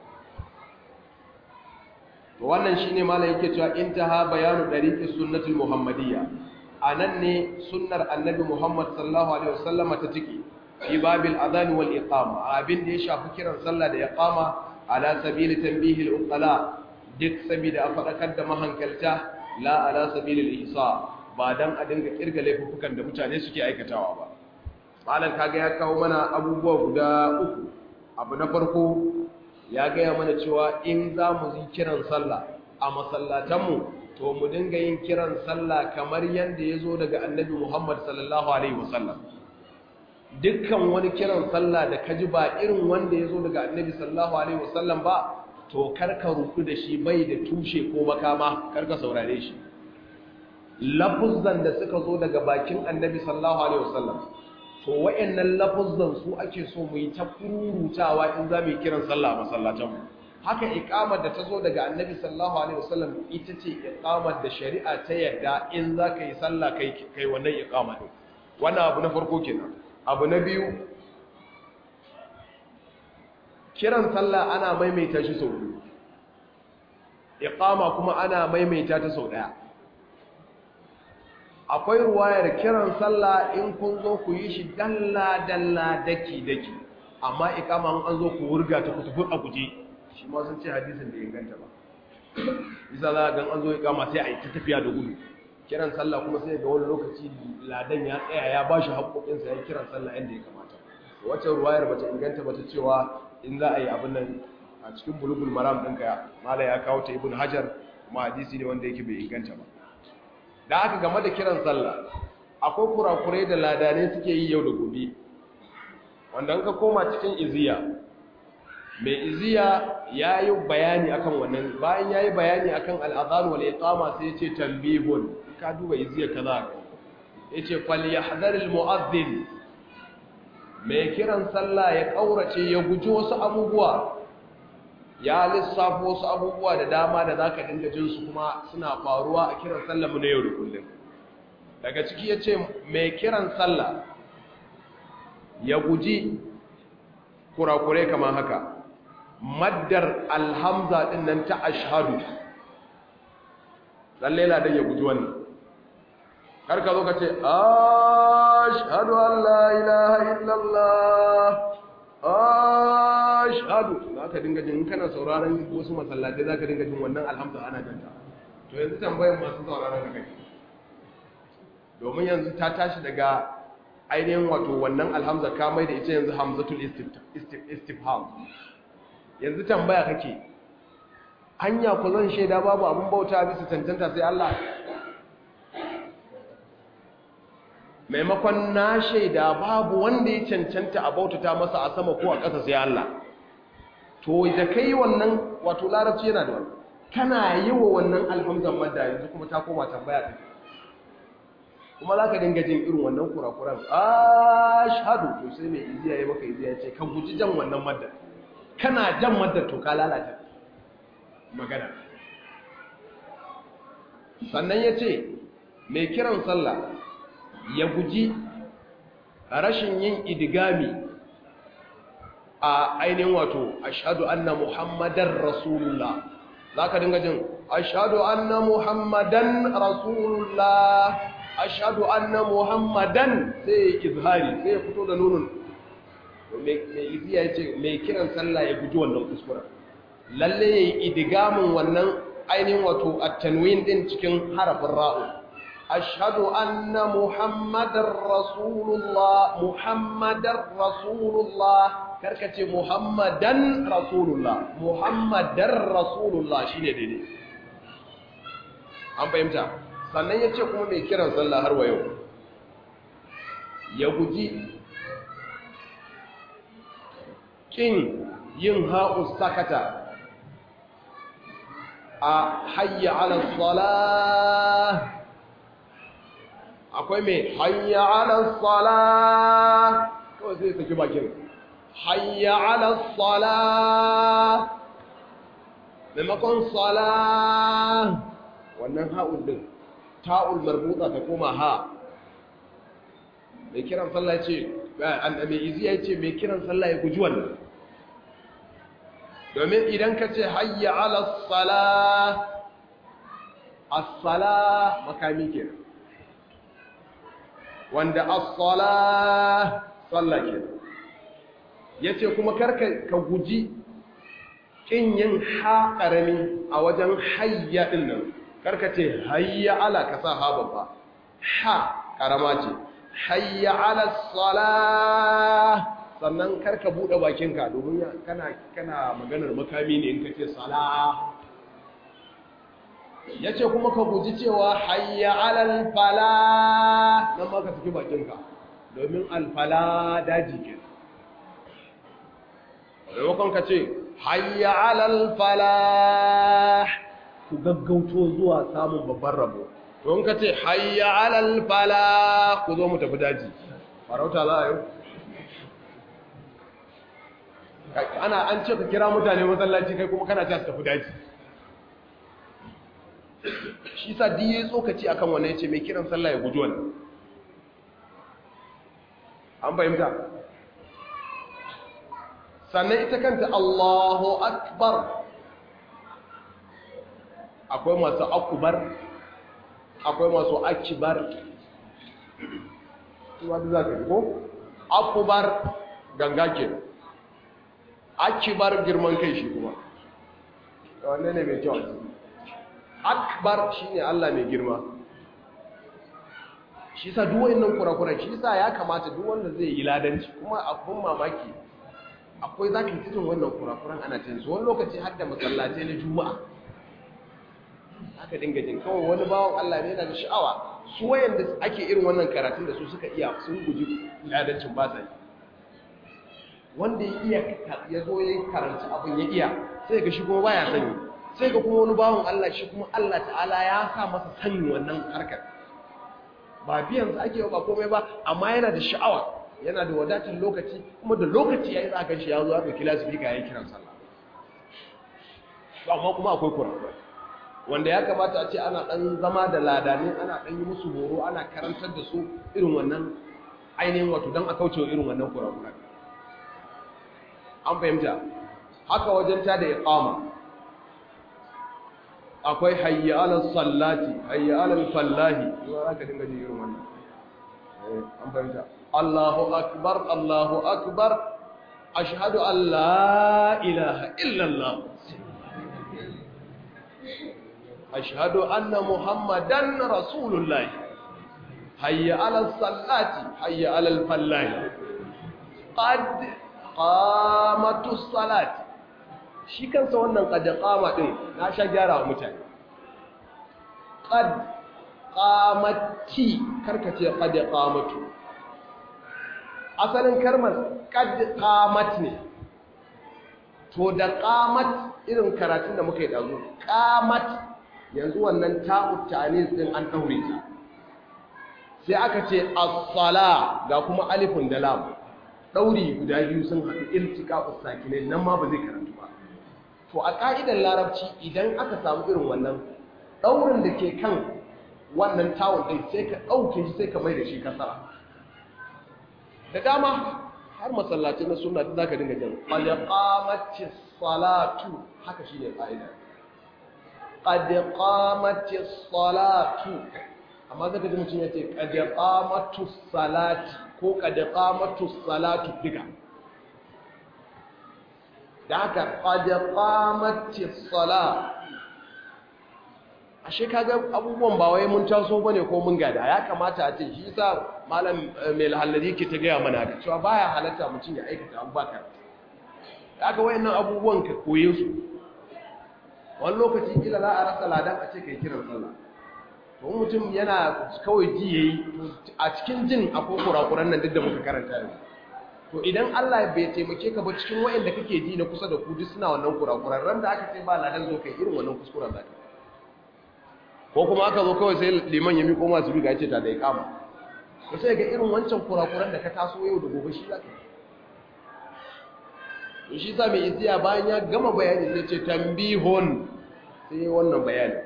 to wannan shine malai yake cewa intaha bayanu dariqis sunnatul muhammadiyya anan ne sunnar annabi muhammad sallallahu alaihi wasallam ta tike fi babil adhan wal iqama abin da ya shafi kiran sallah da iqama ala sabili tanbihi al uqala duk sabida a fadakar da mahankalta la ala sabili al ihsa ba dan a dinga kirga laifukan da mutane suke aikatawa ba malam kaga ya kawo mana abubuwa guda uku abu na farko ya gaya mana cewa in za mu yi kiran sallah a masallatanmu to mu dinga yin kiran sallah kamar yadda ya zo daga annabi Muhammad sallallahu Alaihi wasallam dukkan wani kiran sallah da ka ji ba irin wanda ya zo daga annabi sallallahu Alaihi wasallam ba to karka rudu da shi bai da tushe ko makama karka saurare shi lafuzan da suka zo daga bakin annabi sallallahu Alaihi wasallam to wayannan lafuzzan su ake so mu yi ta kururutawa in za mu yi kiran sallah a masallatanmu haka iqamar da ta zo daga annabi sallallahu alaihi wasallam ita ce iqamar da shari'a ta yarda in za ka yi sallah kai kai wannan iqama din wannan abu na farko kenan abu na biyu kiran sallah ana maimaita shi sau biyu iqama kuma ana maimaita ta sau daya akwai ruwayar kiran sallah in kun zo ku yi shi dalla-dalla daki-daki amma ikama an zo ku wurga ta kutufu a guje shi ma sun ce hadisin da inganta ba isa za a gan an zo ikama sai a yi ta tafiya da gudu kiran sallah kuma sai ga wani lokaci ladan ya tsaya ya ba shi haƙoƙinsa ya kiran sallah yadda ya kamata wacce ruwayar bata inganta bata cewa in za a yi abin nan a cikin bulugul maram ɗinka mala ya kawo ta ibn hajar kuma hadisi ne wanda yake bai inganta ba da aka game da kiran sallah akwai kurakurai da ladane suke yi yau da gobe wanda an ka koma cikin iziya mai iziya ya yi bayani akan wannan bayan ya yi bayani akan al'adhan wal iqama sai ya ce tambihun ka duba iziya kaza ya ce falyahdhar al mu'adhdhin mai kiran sallah ya kaurace ya guji wasu abubuwa ya lissafo wasu abubuwa da dama da za ka dinga jin su kuma suna faruwa a kiran sallah mu na yau da kullum daga ciki ya ce mai kiran sallah ya guji kurakure kamar haka maddar alhamza din nan ta ashhadu lalle ladan ya guji wannan karka zo ka ce ashhadu an la ilaha illallah ashhadu zaka dinga jin kana sauraron wasu masallatai zaka dinga jin wannan alhamdu ana janta to yanzu tambayar masu sauraron da kai domin yanzu ta tashi daga ainihin wato wannan alhamza ka mai da ita yanzu hamzatul istifham yanzu tambaya kake hanya ku zan shaida babu abun bauta bisa cancanta sai Allah maimakon na shaida babu wanda ya cancanta a bautata masa a sama ko a ƙasa sai Allah to da kai wannan wato larabci yana da wani kana yi wa wannan alhamzan madda yanzu kuma ta koma tambaya ɗin kuma za ka dinga jin irin wannan kurakuran ashadu to sai mai iziya ya maka iziya ya ce ka guji jan wannan madda kana jan madda to ka lalata magana sannan ya ce mai kiran sallah ya guji rashin yin idigami a ainihin wato ashadu anna muhammadan rasulullah za ka dinga jin ashadu anna muhammadan rasulullah ashadu anna muhammadan sai ya izhari sai ya fito da nunun mai iziya ya ce mai kiran sallah ya guji wannan kuskuren lalle ya yi idigamin wannan ainihin wato a tanwin din cikin harafin ra'u ashhadu anna muhammadar rasulullah muhammadar rasulullah karkace muhammadan rasulullah muhammadar rasulullah shine daidai an fahimta sannan ya ce kuma mai kiran sallah har wa yau ya guji kin yin ha'us sakata a hayya ala salah akwai mai hayya ala salah kawai sai saki bakin hayya ala salah maimakon salah wannan ha'ul din ta'ul marbuta ta koma ha mai kiran sallah ce mai izi ya ce mai kiran sallah ya guji wannan domin idan ka ce hayya ala sala as-sala makami ke wanda as-sala sallah ke yace kuma karka ka guji kin yin ha karami a wajen hayya din nan karka ce hayya ala ka sa ha babba ha karama ce hayya ala salah sannan karka bude bakinka domin kana kana maganar makami ne in kace salah yace kuma ka guji cewa hayya ala falah nan ma ka saki bakinka domin alfala daji ke maimakon ka ce hayya ala falah ku gaggauto zuwa samun babban rabo don ka ce hayya alal fala ku zo mu tafi daji farauta za a yi ana an ce ka kira mutane masallaci kai kuma kana ta su tafi daji shi sa diye tsokaci akan wannan ya ce mai kiran sallah ya guji wannan an fahimta sannan ita kanta Allahu akbar akwai masu akubar akwai masu akibar kuma da za ka ko akubar ganga ke akibar girman kai shi kuma wanne ne mai kyau akbar shi ne allah mai girma shi sa duwayin nan kurakuran shi sa ya kamata duk wanda zai yi ladanci kuma abin mamaki akwai za ka yi cikin wannan kurakuran ana cinsu wani lokaci har da masallatai na juma'a aka dinga jin kawai wani bawan Allah ne yana da sha'awa su wayanda ake irin wannan karatun da su suka iya sun guji ladancin ba sa yi wanda ya iya ya zo ya karanci abin ya iya sai ga shi kuma baya sani sai ga kuma wani bawan Allah shi kuma Allah ta'ala ya sa masa sanin wannan harkar ba biyan sa ake ba komai ba amma yana da sha'awa yana da wadatar lokaci kuma da lokaci yayi za ka shi ya zo ya dauki lasifika yayin kiran sallah amma kuma akwai kurakurai wanda ya kamata a ce ana ɗan zama da ladane ana ɗan yi musu horo ana karantar da su irin wannan ainihin wato don a kauce wa irin wannan kurakura an fahimta haka wajen ta da iqama akwai hayya ala sallati hayya ala fallahi zuwa za ka dinga ji irin wannan an fahimta Allahu akbar Allahu akbar ashhadu an la ilaha illallah أشهد أن محمدا رسول الله حي على الصلاة حي على الفلاح قد قامت الصلاة shi kansa wannan qad qama din na sha gyara wa mutane qad qamati karkace qad qamatu asalin kalmar qad qamat ne to da qamat irin karatun da muka yi dazu qamat yanzu wannan ta'ut ta'anis din an daure ta sai aka ce as-sala ga kuma alifun da lam dauri guda biyu sun haɗu iltiqa'us sakinai nan ma ba zai karatu ba to a ka'idar larabci idan aka samu irin wannan daurin da ke kan wannan tawun din sai ka dauke shi sai ka mai da shi kasara da dama har masallaci na sunna da zaka dinga jin qad qamatis salatu haka shine ka'ida qad qamatis salatu amma zaka ji mutum yace qad qamatus salati ko qad qamatus salatu diga da haka qad qamatis sala ashe kaga abubuwan ba wai mun taso bane ko mun gada ya kamata a ce shi yasa malam mai lahallari ke ta gaya mana haka cewa baya halatta mutum ya aikata abubakar haka wayannan abubuwan ka koye su wani lokaci kila za a rasa ladan a ce kai kiran sallah to mutum yana kawai ji yayi a cikin jin akwai kurakuran nan duk da muka karanta yanzu to idan Allah bai taimake ka ba cikin wayanda kake ji na kusa da ku duk suna wannan kurakuran ran da aka ce ba ladan zo kai irin wannan kuskuren zaka ko kuma aka zo kawai sai liman ya miƙo masu biga ya ce ta da iqama to sai ga irin wancan kurakuran da ka taso yau da gobe shi zaka to shi sa mai iziya bayan ya gama bayani sai ce tambihon sai wannan bayani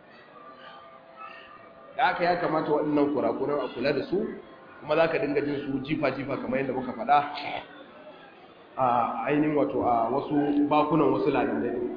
da aka ya kamata waɗannan kurakuran a kula da su kuma za ka dinga jin su jifa-jifa kamar yadda muka faɗa a ainihin wato a wasu bakunan wasu ladannai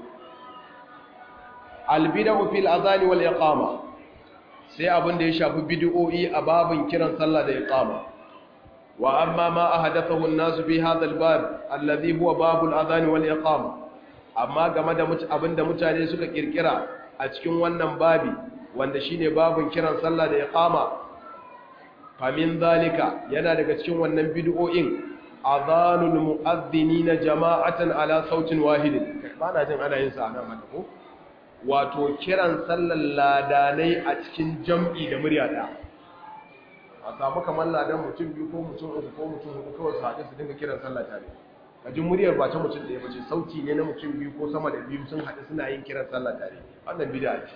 albida'u fil azani wal iqama sai abin da ya shafi bid'o'i a babin kiran sallah da iqama wa amma ma ahdathahu an-nas fi hadha al-bab alladhi huwa babul azani wal iqama amma game da abin da mutane suka kirkira a cikin wannan babi wanda shine babin kiran sallah da iqama famin zalika yana daga cikin wannan bid'o'in azanul mu'adhdhinina jama'atan ala sautin wahidin ba na jin ana yin sa nan haka ko wato kiran sallar ladanai a cikin jam'i da murya ɗaya a samu kamar ladan mutum biyu ko mutum uku ko mutum hudu kawai su haɗe su dinga kiran sallah tare kajin muryar ba ta mutum ɗaya bace sauti ne na mutum biyu ko sama da biyu sun haɗe suna yin kiran sallah tare wannan bid'a ce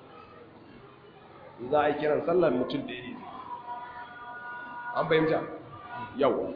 za a yi kiran sallar mutum ɗaya ne an fahimta yau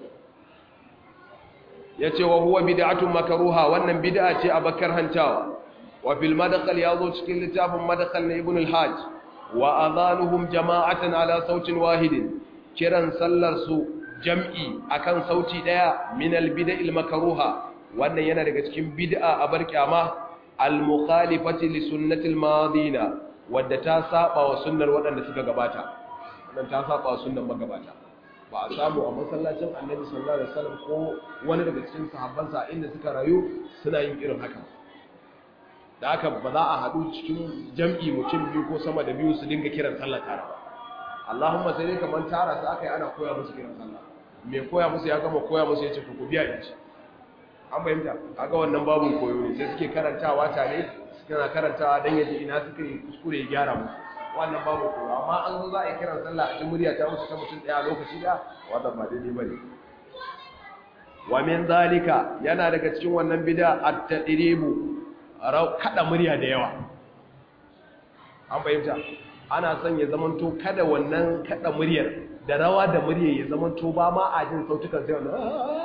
ya ce wa huwa bid'atun makaruha wannan bid'a ce a bakar hantawa وفي المدخل يضو cikin littafin madkhal na ibn al-hajj wa adhanuhum jama'atan ala sautin wahidin kiran sallar su jam'i akan sauti daya min al-bid'il makruha wannan yana daga cikin bid'a a bar kyama al-mukhalifati li sunnati al-madina wadda ta saba wa sunnar waɗanda suka gabata wannan ta saba wa sunnar magabata ba a samu a masallacin annabi sallallahu alaihi wasallam ko wani daga cikin sahabbansa inda suka rayu suna yin irin haka da aka ba za a haɗu cikin jam'i mutum biyu ko sama da biyu su dinga kiran sallah tare ba Allahumma sai dai kamar tara su aka yi ana koya musu kiran sallah mai koya musu ya gama koya musu ya ce ku biya in ci an fahimta kaga wannan babun koyo ne sai suke karantawa tare suna karantawa dan yaji ina suka yi kuskure ya gyara musu wannan babu koyo amma an zo za a yi kiran sallah a cikin murya ta musu ta mutum ɗaya lokaci da wannan ba daidai bane wa min zalika yana daga cikin wannan bid'a at-tadribu kada murya da yawa an fahimta ana son ya zamanto kada wannan kada muryar da rawa da muryar ya zamanto ba ma a jin sautukan sai wannan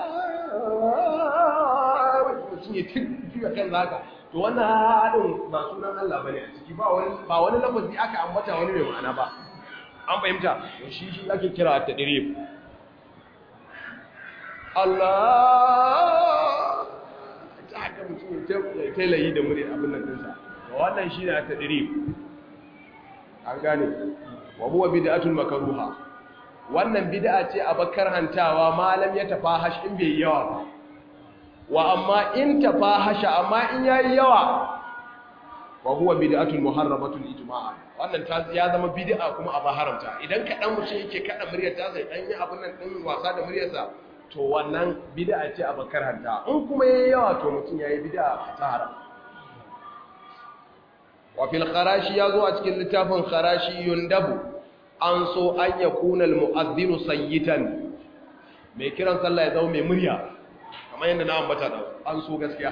mutum ya tuka kan zaka to wannan haɗin ba sunan Allah bane a ciki ba wani ba wani lafazi aka ambata wani mai ma'ana ba an fahimta to shi shi ake kira at-tadrib Allah haka mutum ya tailayi da muri abin nan dinsa to wannan shine a tadrib an gane wa huwa bid'atul makruha wannan bid'a ce a bakar hantawa malam ya tafahash in bai yawa ba wa amma in tafahasha amma in yayi yawa wa huwa bid'atul muharramatul ijma'a wannan ta ya zama bid'a kuma a haramta idan kadan mutum yake kada muryar ta sai dan yi abin nan din wasa da muryarsa to wannan bid'a ce a bakar hanta in kuma yayi yawa to mutum yayi bid'a ta haram wa fil kharashi yazo a cikin littafin kharashi yundabu an so an yakuna al mu'adhdhinu sayyitan mai kiran sallah ya zama mai murya kamar yadda na ambata da an so gaskiya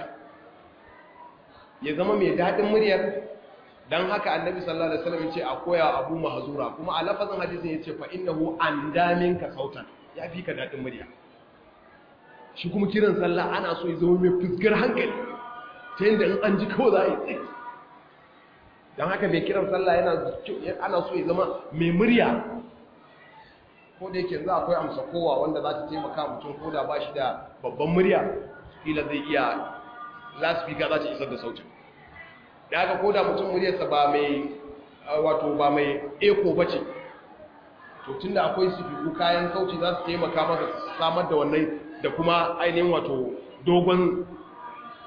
ya zama mai dadin muryar dan haka annabi sallallahu alaihi wasallam yace a koya abu mahzura kuma a lafazin hadisin yace fa innahu andaminka sautan ya fi ka dadin murya shi kuma kiran sallah ana so ya zama mai fuskar hankali ta yadda in an ji kawai za a yi tsaye don haka mai kiran sallah yana ana so ya zama mai murya ko da yake za akwai amsa kowa wanda za ta taimaka mutum ko da ba shi da babban murya kila zai iya laspika za ta isar da sautin da haka ko da mutum muryarsa ba mai wato ba mai eko ba ce to tun da akwai sifiku kayan sauti za su taimaka masa samar da wannan da kuma ainihin wato dogon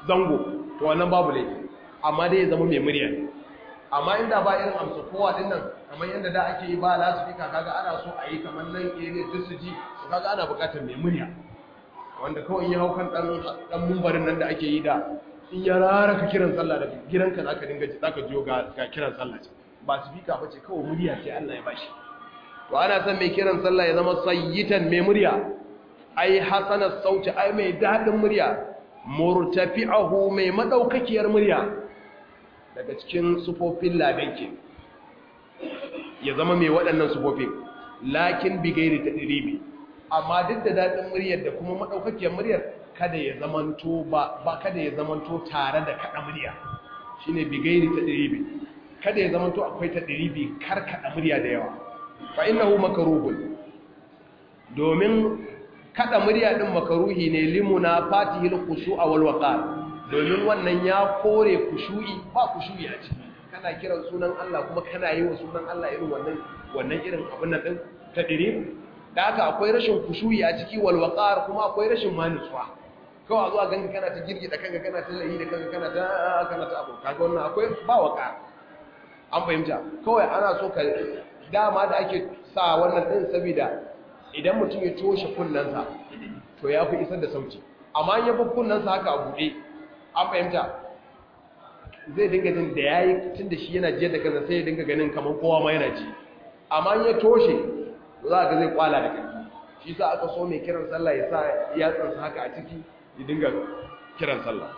zango to wannan babu laifi amma dai ya zama mai murya amma inda ba irin amsa kowa din nan kamar yadda da ake yi ba lasifika kaga ana so a yi kamar nan area duk su ji to kaga ana buƙatar mai murya wanda kawai ya hau kan dan dan mumbarin nan da ake yi da in ya rara ka kiran sallah daga gidanka zaka dinga ji zaka jiyo ga ga kiran sallah ce ba sifika bace kawai murya ce Allah ya bashi to ana son mai kiran sallah ya zama sayyitan mai murya ai hasanas sauti ai mai dadin murya murtafi'ahu mai madaukakiyar murya daga cikin sufofin ladanki ya zama mai waɗannan sufofin lakin bigairi ta ɗiribi amma duk da daɗin muryar da kuma maɗaukakiyar muryar kada ya zamanto ba ba kada ya zamanto tare da kaɗa murya shine bigairi ta ɗiribi kada ya zamanto akwai ta ɗiribi kar kaɗa murya da yawa fa innahu makruhun domin kaɗa murya ɗin makaruhi ne limuna fatihil khushu'a wal waqar domin wannan ya kore kushu'i ba kushu'i a ciki kana kiran sunan Allah kuma kana yi wa sunan Allah irin wannan wannan irin abin nan din tadiri da haka akwai rashin kushu'i a ciki wal waqar kuma akwai rashin manutsuwa kawai a zuwa ganka kana ta girgida kanka kana ta layi da kanka kana ta kana ta abu kaga wannan akwai ba waqar an fahimta kawai ana so ka dama da ake sa wannan din saboda idan mutum ya toshe kunnansa to ya fi isar da sauti amma ya bar kunnansa haka a buɗe an fahimta zai dinga jin da ya yi tun da shi yana jiyar da kansa sai ya dinga ganin kamar kowa ma yana ji amma ya toshe za ga zai kwala da ƙarfi shi sa aka so mai kiran sallah ya sa yatsansa haka a ciki ya dinga kiran sallah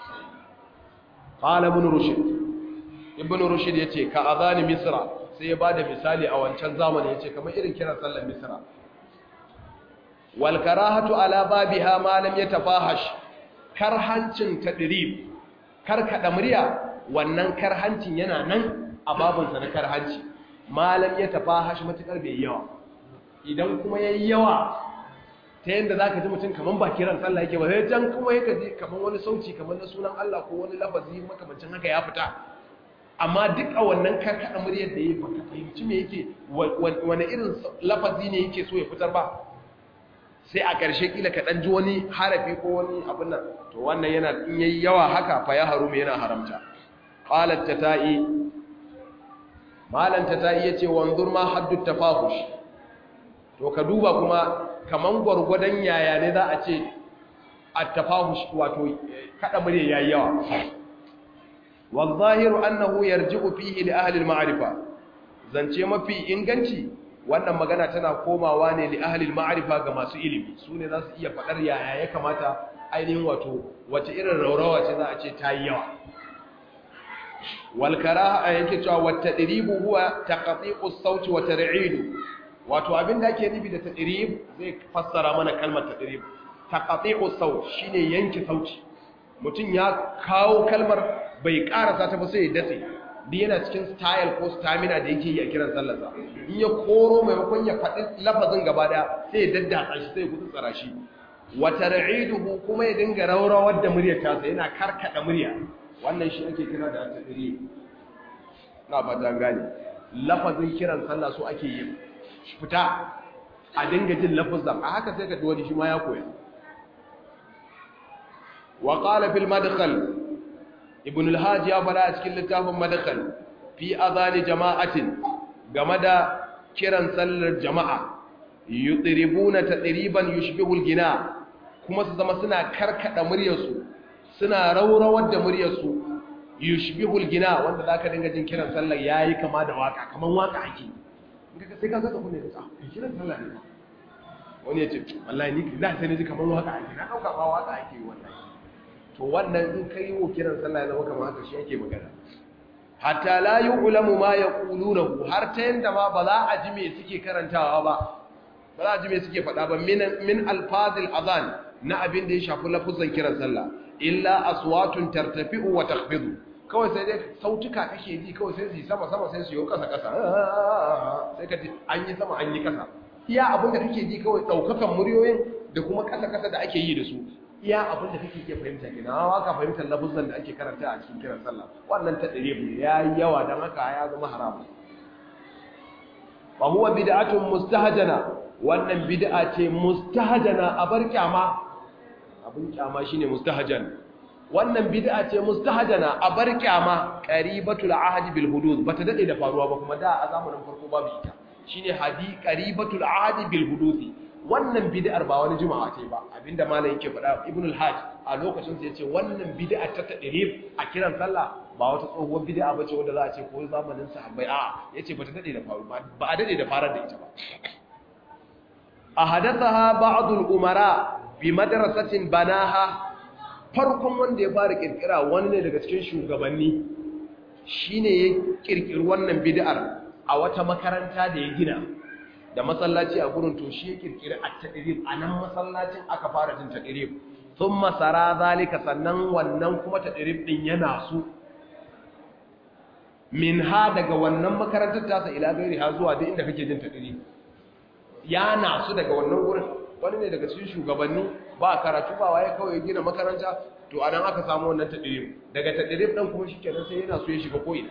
qala ibn rushd ibn rushd yace ka azani misra sai ya bada misali a wancan zamani yace kamar irin kiran sallar misra wal karahatu ala babiha ma lam yatafahash karhancin tadrib karkada murya wannan karhancin yana nan a babunsa na karhanci malam ya tafahash matukar bai yawa idan kuma yayi yawa ta yanda zaka ji mutum kaman ba kiran sallah yake ba sai can kuma yake ji kaman wani sauci kaman na sunan Allah ko wani lafazi makamancin haka ya fita amma duk a wannan karkada muryar da yake baka fahimci me yake wani irin lafazi ne yake so ya fitar ba sai a ƙarshe kila ka ɗan ji wani harafi ko wani abin nan to wannan yana in yayi yawa haka fa ya harume yana haramta qalat tatai malan tatai yace wanzur ma haddu tafahush to ka duba kuma kaman gurgudan yaya ne za a ce at-tafahush wato kada mure yayi yawa والظاهر أنه يرجع فيه لأهل المعرفة zance mafi inganci wannan magana tana komawa ne li ahlil ma'rifa ga masu ilimi su ne za su iya faɗar yaya ya kamata ainihin wato wace irin raurawa ce za a ce ta yi yawa wal karaha yake cewa wat tadribu huwa taqti'u as-sawti wa tar'idu wato abin da ake nufi da tadrib zai fassara mana kalmar tadrib taqti'u as-sawt shine yanke sauti mutum ya kawo kalmar bai karasa ta ba sai ya datse duk yana cikin style ko stamina da yake yi a kiran sallarsa in ya koro maimakon ya faɗi lafazin gaba daya sai ya daddatsa shi sai ya gudu tsara shi wa tar'iduhu kuma ya dinga rawrawar da muryar tasa yana karkada murya wannan shi ake kira da tadri na fata gane lafazin kiran sallah so ake yi fita a dinga jin lafazin a haka sai ka ji wani shi ma ya koya wa qala fil madkhal ibn al-hajj ya fara a cikin littafin madkhal fi adhan jama'atin game da kiran sallar jama'a yutribuna tadriban yushbihu al-gina kuma su zama suna karkada muryarsu suna raurawar da muryarsu yushbihu al-gina wanda zaka dinga jin kiran sallar yayi kama da waka kaman waka ake kaga sai ka saka kunne da kiran sallar ne wani ya ce wallahi ni da sai ne ji kaman waka ake na dauka ba waka ake wallahi to wannan in kai wo kiran sallah ya zama kamar haka shi yake magana hatta la yu'lamu ma yaqulunahu har ta yanda ma ba za a ji me suke karantawa ba ba za a ji me suke faɗa ba min min alfazil adhan na abin da ya shafi lafuzan kiran sallah illa aswatun tartafi'u wa takhfidu kawai sai dai sautuka kake ji kawai sai su yi sama sama sai su yi kasa kasa sai ka ji an yi sama an yi kasa iya abin da kake ji kawai daukakan muryoyin da kuma kasa kasa da ake yi da su iya abin da kake ke fahimta kenan hawa ka fahimtar lafuzan da ake karanta a cikin kiran sallah wannan ta dare mu ya yi yawa dan haka ya zama haram fa huwa bid'atun mustahjana wannan bid'a ce mustahjana a bar kyama abin kyama shine mustahjan wannan bid'a ce mustahjana a bar kyama qaribatul ahd bil hudud bata dade da faruwa ba kuma da a zamanin farko babu ita shine hadi qaribatul ahd bil hudud wannan bid'ar ba wani juma'a ce ba abinda malam yake faɗa ibn al-hajj a lokacin sa yace wannan bid'a ta tadrib a kiran sallah ba wata tsohuwar bid'a bace wanda za a ce ko zamanin sahabbai a yace bata dade da faru ba a dade da farar da ita ba ahadathaha ba'd al-umara bi madrasatin banaha farkon wanda ya fara kirkira wani ne daga cikin shugabanni shine ya kirkiri wannan bid'ar a wata makaranta da ya gina da masallaci a gurin to shi ya kirkiri at-tadrib anan masallacin aka fara jin tadrib thumma sara zalika sannan wannan kuma tadrib din yana su minha daga wannan makarantar tasa ila gairi ha zuwa duk inda kake jin tadrib ya nasu daga wannan gurin wani ne daga cikin shugabanni ba karatu ba waye kawai gina makaranta to anan aka samu wannan tadrib daga tadrib dan kuma shikenan sai yana so ya shiga koyi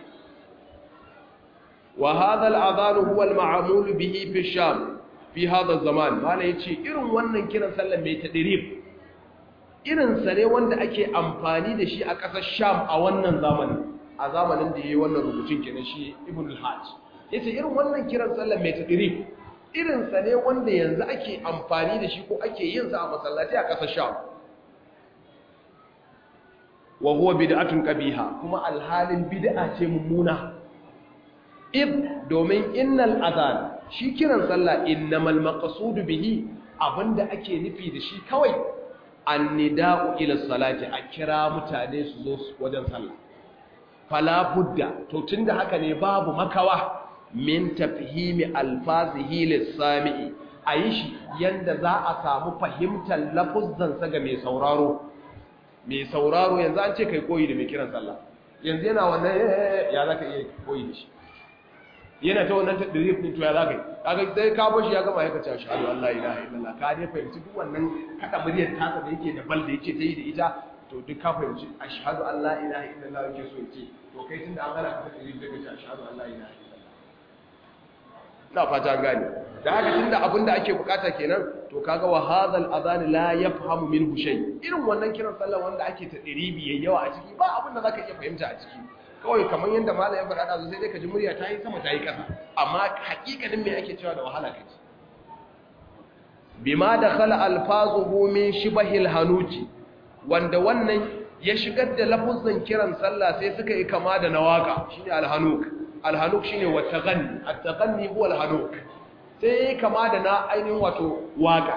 wa hadha al-adhan huwa al-ma'mul bihi fi sham fi hadha zaman mala yace irin wannan kiran sallar mai tadrib irin sa ne wanda ake amfani da shi a ƙasar sham a wannan zamanin a zamanin da yayi wannan rubutun kenan shi ibn al-hajj yace irin wannan kiran sallar mai tadrib irinsa ne wanda yanzu ake amfani da shi ko ake yin sa a masallaci a ƙasar sham wa huwa bid'atun qabiha kuma alhalin bid'a ce mummuna id domin innal adhan shi kiran sallah innamal maqsud bihi abinda ake nufi da shi kawai annida'u ila salati a kira mutane su zo wajen sallah fala budda to tunda haka ne babu makawa min tafhimi alfazihi lissami'i a yi shi yadda za a samu fahimtar lafuzzansa ga mai sauraro mai sauraro yanzu an ce kai koyi da mai kiran sallah yanzu yana wannan ya za ka iya koyi da shi yana ta wannan tadirif din to ya za ka yi kaga sai ka bashi ya gama ya kace ashhadu an la ilaha illallah ka dai fahimci duk wannan kada muryar tasa da yake da bal da yake ta yi da ita to duk ka fahimci ashhadu an la ilaha illallah yake so yake to kai tunda an gana ka tadirif daga ashhadu an la ilaha ina fata gane da haka tunda abinda ake bukata kenan to kaga wa hadhal adhan la yafhamu minhu shay irin wannan kiran sallah wanda ake ta diribi yayi yawa a ciki ba abinda zaka iya fahimta a ciki kawai kamar yanda malamin faɗa da sai dai ka ji murya ta yi sama ta yi ƙasa amma hakikanin me ake cewa da wahala kaji bima dakhala alfazuhu min shibahil hanuji wanda wannan ya shigar da lafuzan kiran sallah sai suka yi kama da nawaka shine alhanuk alhanuk shine wattaqanni attaqanni huwa alhanuk sai kama da na ainihin wato waka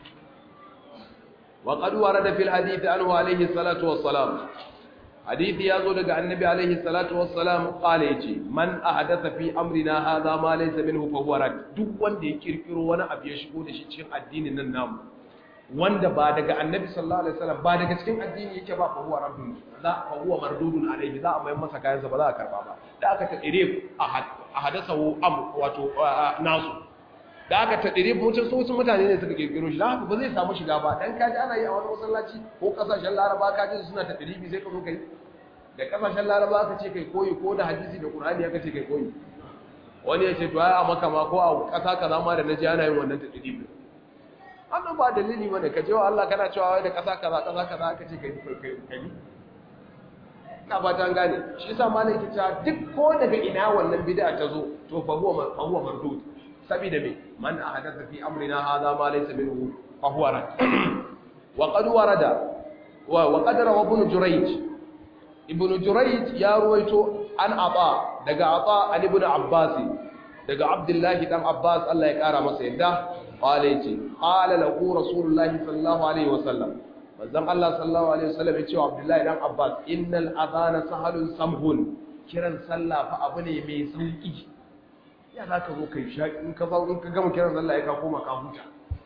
wa qad warada fil hadith anhu alayhi salatu wassalam hadisi yazo daga annabi alayhi salatu wassalam qala yace man ahdatha fi amrina hadha ma laysa minhu fa huwa rad duk wanda ya kirkiro wani abu ya shigo da shi cikin addinin nan namu wanda ba daga annabi sallallahu alaihi wasallam ba daga cikin addini yake ba fa huwa raddun za fa huwa mardudun alaihi za a mai masa kayan sa ba za a karba ba da aka tadire a hadasahu am wato nasu da aka tadire mutum so sun mutane ne suka kirkiro shi dan haka ba zai samu shiga ba dan kaji ana yi a wani masallaci ko kasashen laraba kaji suna tadire bi sai ka zo kai da kasashen laraba aka ce kai koyi ko da hadisi da qur'ani aka ce kai koyi wani ya ce to ai a maka ma ko a kasa kaza ma da naji ana yin wannan tadire wannan ba dalili bane ka je wa Allah kana cewa wai da kasa kaza kasa kaza aka ce kai kai kai ina ba ta gane shi yasa malai ke cewa duk ko daga ina wannan bid'a ta zo to fa huwa fa huwa mardud saboda me man ahadatha fi amrina hadha ma laysa minhu fa huwa rad wa qad warada wa wa qad rawa ibn jurayj ibn jurayj ya ruwaito an ata daga ata an ibn abbas daga abdullahi dan abbas Allah ya kara masa yadda qala yace qala lahu rasulullahi sallallahu alaihi wasallam manzon Allah sallallahu alaihi wasallam ya ce wa abdullahi dan abbas innal adhana sahalun samhun kiran sallah fa abu ne mai sauki ya zaka zo kai sha in ka zo in ka gama kiran sallah ya ka koma ka huta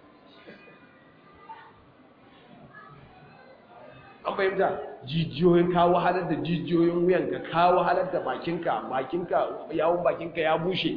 an fahimta jijiyoyin ka wahalar da jijiyoyin wuyanka ka wahalar da bakinka bakinka yawon bakinka ya bushe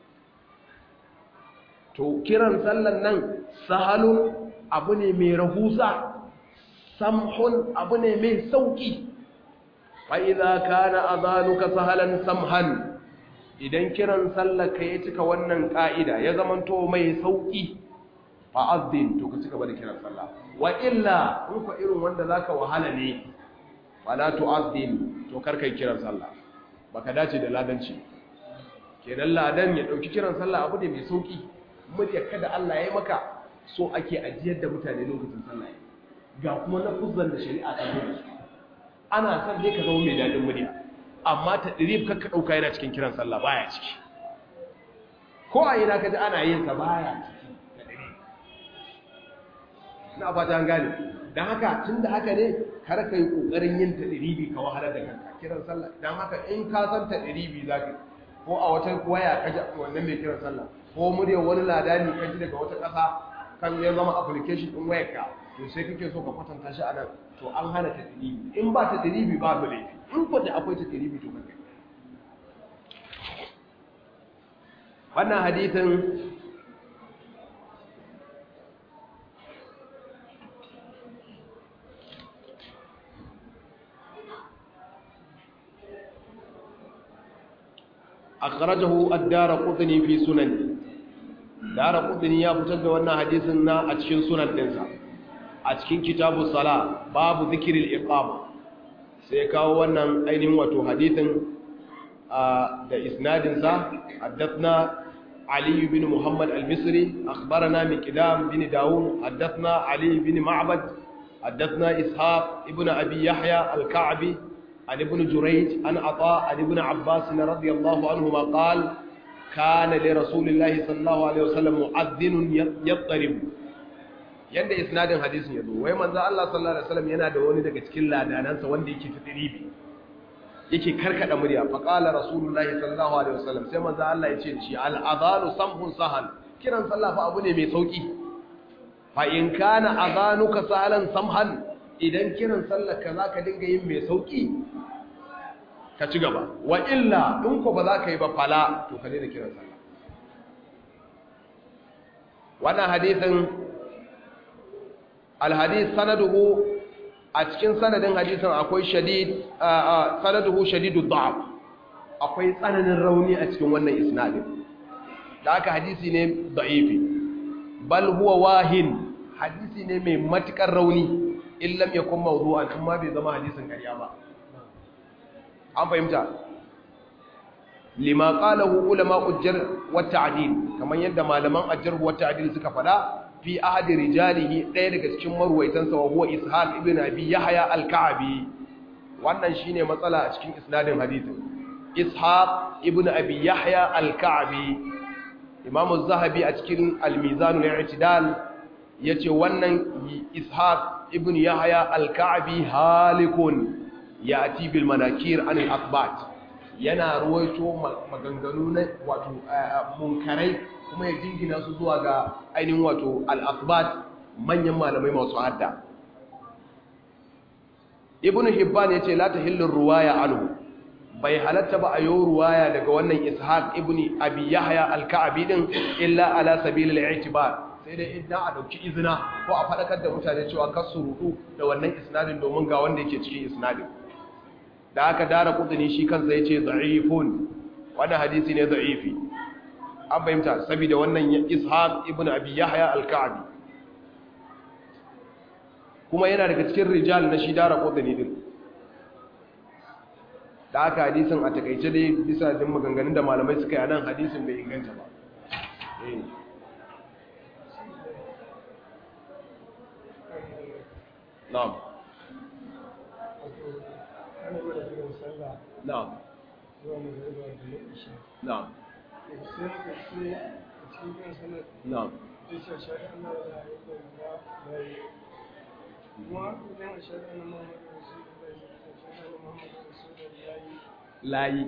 to kiran sallan nan sahalun abu ne mai rahusa samhun abu ne mai sauki fa idza kana adhanuka sahalan samhan idan kiran sallaka ya cika wannan ka'ida ya zamanto mai sauki fa azdin to ka cika bada kiran sallah wa illa in fa irin wanda zaka wahala ne fala tu'azzin to kar kai kiran sallah baka dace da ladanci kenan ladan ya dauki kiran sallah abu ne mai sauki murya kada Allah ya yi maka so ake ajiyar da mutane lokacin sallah ga kuma na kuzzan da shari'a ta nuna ana son dai ka zama mai dadin murya amma ta dirib kakka dauka yana cikin kiran sallah baya ciki ko a yana kaji ana yin sa baya ciki ta dirib ina fata an gane dan haka tunda haka ne kar ka yi kokarin yin ta diribi ka wahalar da kanka kiran sallah dan haka in ka san ta diribi zaka ko a wata waya ka ji wannan mai kiran sallah ko muryar wani ladani ka ji daga wata ƙasa kan ya zama application din wayarka to sai kake so ka kwatanta shi a nan to an hana ta diribi in ba ta diribi ba ba laifi in ko da akwai ta diribi to kanka wannan hadithin akhrajahu ad-darqutni fi sunan darqutni ya fitar da wannan hadisin na a cikin sunan dinsa a cikin kitabu sala babu zikril iqama sai kawo wannan ainihin wato hadisin da isnadin sa haddathna ali bin muhammad al-misri akhbarana miqdam bin daud haddathna ali bin ma'bad haddathna ishaq ibn abi yahya al-ka'bi عن ابن جريج عن عطاء عن ابن عباس رضي الله عنهما قال كان لرسول الله صلى الله عليه وسلم مؤذن يضطرب yanda isnadin hadisin yazo wai manzo Allah sallallahu alaihi wasallam yana da wani daga cikin ladanansa wanda yake tadribi yake karkada murya fa qala rasulullahi sallallahu alaihi wasallam sai manzo Allah ya ce shi al adhanu samhun sahal kiran sallah fa abu ne mai sauki fa in kana adhanuka sahalan samhan idan kiran sallar ka zaka dinga yin mai sauki ka ci gaba wa illa in ko ba za ka yi ba fala to ka daina kiran sallah wannan hadisin alhadis sanaduhu a cikin sanadin hadisin akwai shadid sanaduhu shadidu da'af akwai tsananin rauni a cikin wannan isnadin da aka hadisi ne da'ifi bal huwa wahin hadisi ne mai matukar rauni in lam yakun mawdu'an amma bai zama hadisin ƙarya ba an fahimta lima qalahu ulama ujjar wa ta'dil kaman yadda malaman ajjar wa ta'dil suka fada fi ahadi rijalihi ɗaya daga cikin marwaitansa wa huwa ishaq ibn abi yahya al-ka'bi wannan shine matsala a cikin isnadin hadisin ishaq ibn abi yahya al-ka'bi imam az-zahabi a cikin al-mizan al-i'tidal yace wannan ishaq ibn yahya al-ka'bi halikun yati bil manakir an al-athbat yana ruwaito maganganu na wato munkarai kuma ya jingina su zuwa ga ainihin wato al-athbat manyan malamai masu hadda ibn hibban yace la tahillu ruwaya anhu bai halatta ba a yi ruwaya daga wannan ishaq ibn abi yahya al-ka'bi din illa ala sabilil i'tibar sai dai idan a dauki izina ko a fadakar da mutane cewa kar su rudu da wannan isnadin domin ga wanda yake cikin isnadin da aka dara kudini shi kansa yace da'ifun wannan hadisi ne da'ifi an fahimta saboda wannan ishaq ibn abi yahya al-ka'bi kuma yana daga cikin rijal na shi dara kudini din da aka hadisin a takaice dai bisa din maganganun da malamai suka yi nan hadisin bai inganta ba na'am na'am na'am na'am layi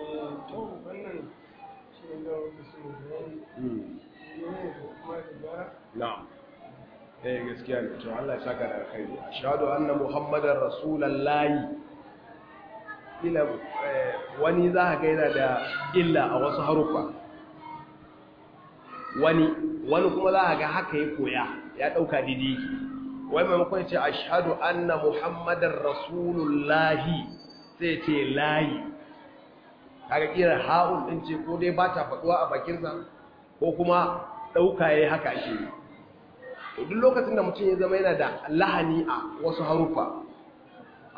na'am eh gaskiya ne to Allah ya saka da alkhairi ashhadu anna muhammadar rasulullahi ila wani za ka ga yana da illa a wasu haruffa wani wani kuma za ka ga haka ya koya ya dauka didi wai maimakon ce ashhadu anna muhammadar rasulullahi sai ce layi kaga kira ha'un din ce ko dai ba ta faduwa a bakinsa ko kuma dauka yayi haka ake yi to duk lokacin da mutum ya zama yana da lahani a wasu harufa a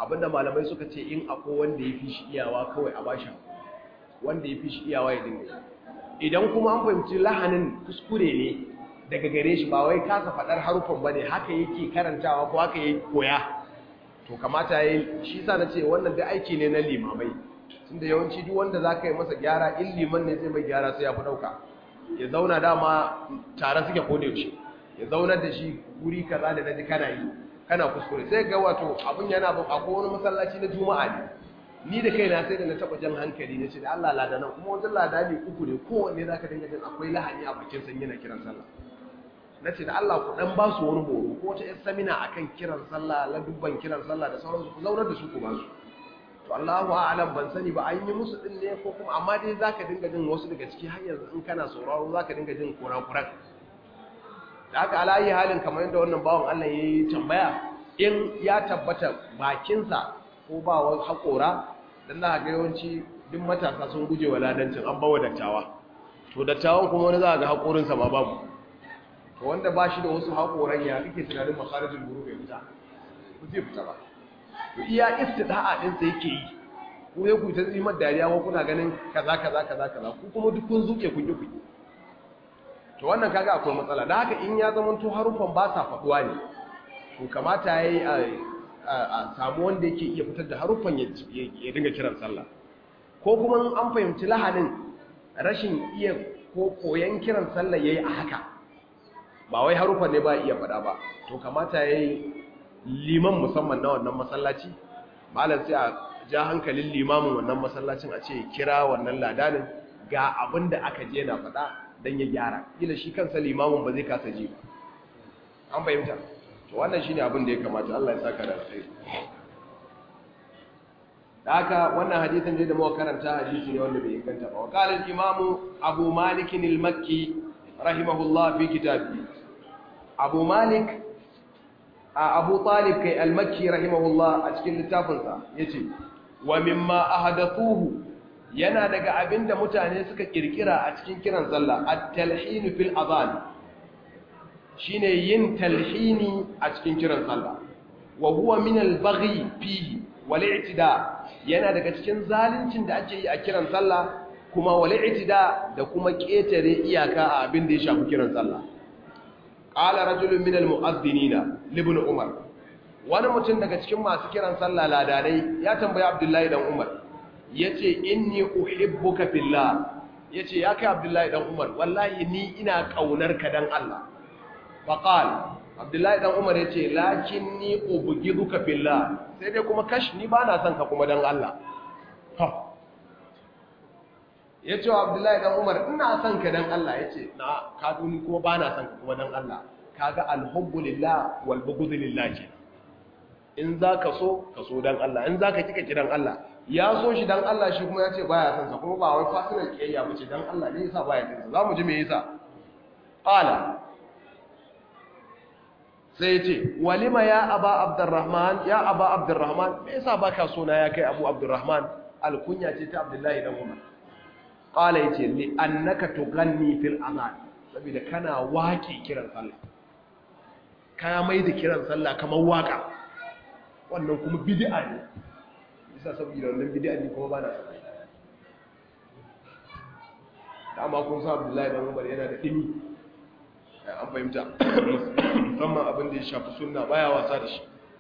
abinda malamai suka ce in akwai wanda ya fi shi iyawa kawai a bashi wanda ya fi shi iyawa ya dinga idan kuma an fahimci lahanin kuskure ne daga gare shi ba wai kasa faɗar harufan ba ne haka yake karantawa ko haka yake koya to kamata ya yi shi sa na ce wannan da aiki ne na limamai tunda yawanci duk wanda za ka yi masa gyara in liman ne zai mai gyara sai ya fi ɗauka ya zauna dama tare suke kone shi ya zaunar da shi guri kaza da naji kana yi kana kuskure sai ga wato abin yana bin akwai wani masallaci na juma'a ne ni da kaina sai da na taba jan hankali na ce da Allah ladanan kuma wajen ladani uku ne kowanne zaka dinga jin akwai lahani a bakin san yana kiran sallah na ce da Allah ku dan ba su wani horo ko wata samina akan kiran sallah la dubban kiran sallah da sauransu ku zaunar da su ku ba su to Allahu a'lam ban sani ba an yi musu din ne ko kuma amma dai zaka dinga jin wasu daga ciki har yanzu in kana sauraro zaka dinga jin kurakuran da aka alayi halin kamar yadda wannan bawan Allah ya yi tambaya in ya tabbata bakinsa ko ba wa haƙora don na ga yawanci duk matasa sun guje wa ladancin an bawa dattawa to dattawan kuma wani za a ga haƙorinsa ma babu to wanda ba shi da wasu haƙoran ya kake tunanin makarajin guru bai fita ku zai fita ba to iya istida'a ɗinsa yake yi ku ya ku ta tsimar dariya ko kuna ganin kaza kaza kaza kaza ku kuma duk kun zuke kun yi kuɗi to wannan kaga akwai matsala da haka in ya zama to harufan ba sa faduwa ne to kamata yayi a samu wanda yake iya fitar da harufan ya dinga kiran sallah ko kuma an fahimci lahanin rashin iya ko koyan kiran sallah yayi a haka ba wai harufan ne ba iya fada ba to kamata yayi liman musamman na wannan masallaci malam sai a ja hankalin limamin wannan masallacin a ce kira wannan ladanin ga abin da aka je na faɗa don ya gyara gila shi kansa limamin ba zai kasa ji ba an fahimta to wannan shine abin da ya kamata Allah ya saka da alkhairi da haka wannan hadisin da muka karanta hadisi ne wanda bai inganta ba qala al-imam Abu Malik al-Makki rahimahullah fi kitabi Abu Malik Abu Talib kai al-Makki rahimahullah a cikin littafinsa yace wa mimma ahadathuhu yana daga abinda mutane suka kirkira a cikin kiran sallah at-talhin fil adhan shine yin talhini a cikin kiran sallah wa huwa min al-baghi fihi wal i'tida yana daga cikin zaluncin da ake yi a kiran sallah kuma wal i'tida da kuma ketare iyaka a abin da ya shafi kiran sallah qala rajulun min al-mu'adhdhinina ibn umar wani mutum daga cikin masu kiran sallah ladanai ya tambayi abdullahi dan umar yace inni uhibbuka fillah yace ya kai abdullahi dan umar wallahi ni ina kaunar ka dan Allah faqal abdullahi dan umar yace lakinni ubghiduka fillah sai dai kuma kash ni bana son ka kuma dan Allah ha yace wa abdullahi dan umar ina son ka dan Allah yace na ka duni kuma bana son ka kuma dan Allah kaga alhubbu lillah wal bughdu lillah ce in zaka so ka so dan Allah in zaka kika kiran Allah ya so shi dan Allah shi kuma ya ce baya son sa kuma ba wai fasinar kiyayya bace dan Allah ne yasa baya son sa zamu ji me yasa qala sai ya ce walima ya aba abdurrahman ya aba abdurrahman me yasa baka so na ya kai abu abdurrahman alkunya ce ta abdullahi dan umar qala yace li annaka tughanni fil azan saboda kana waki kiran sallah kana mai da kiran sallah kamar waka wannan kuma bid'a ne bisa saboda wannan bid'a ne kuma ba na sabai dama kun sa Abdullahi dan Umar yana da dimi an fahimta musamman abin da ya shafi sunna baya wasa da shi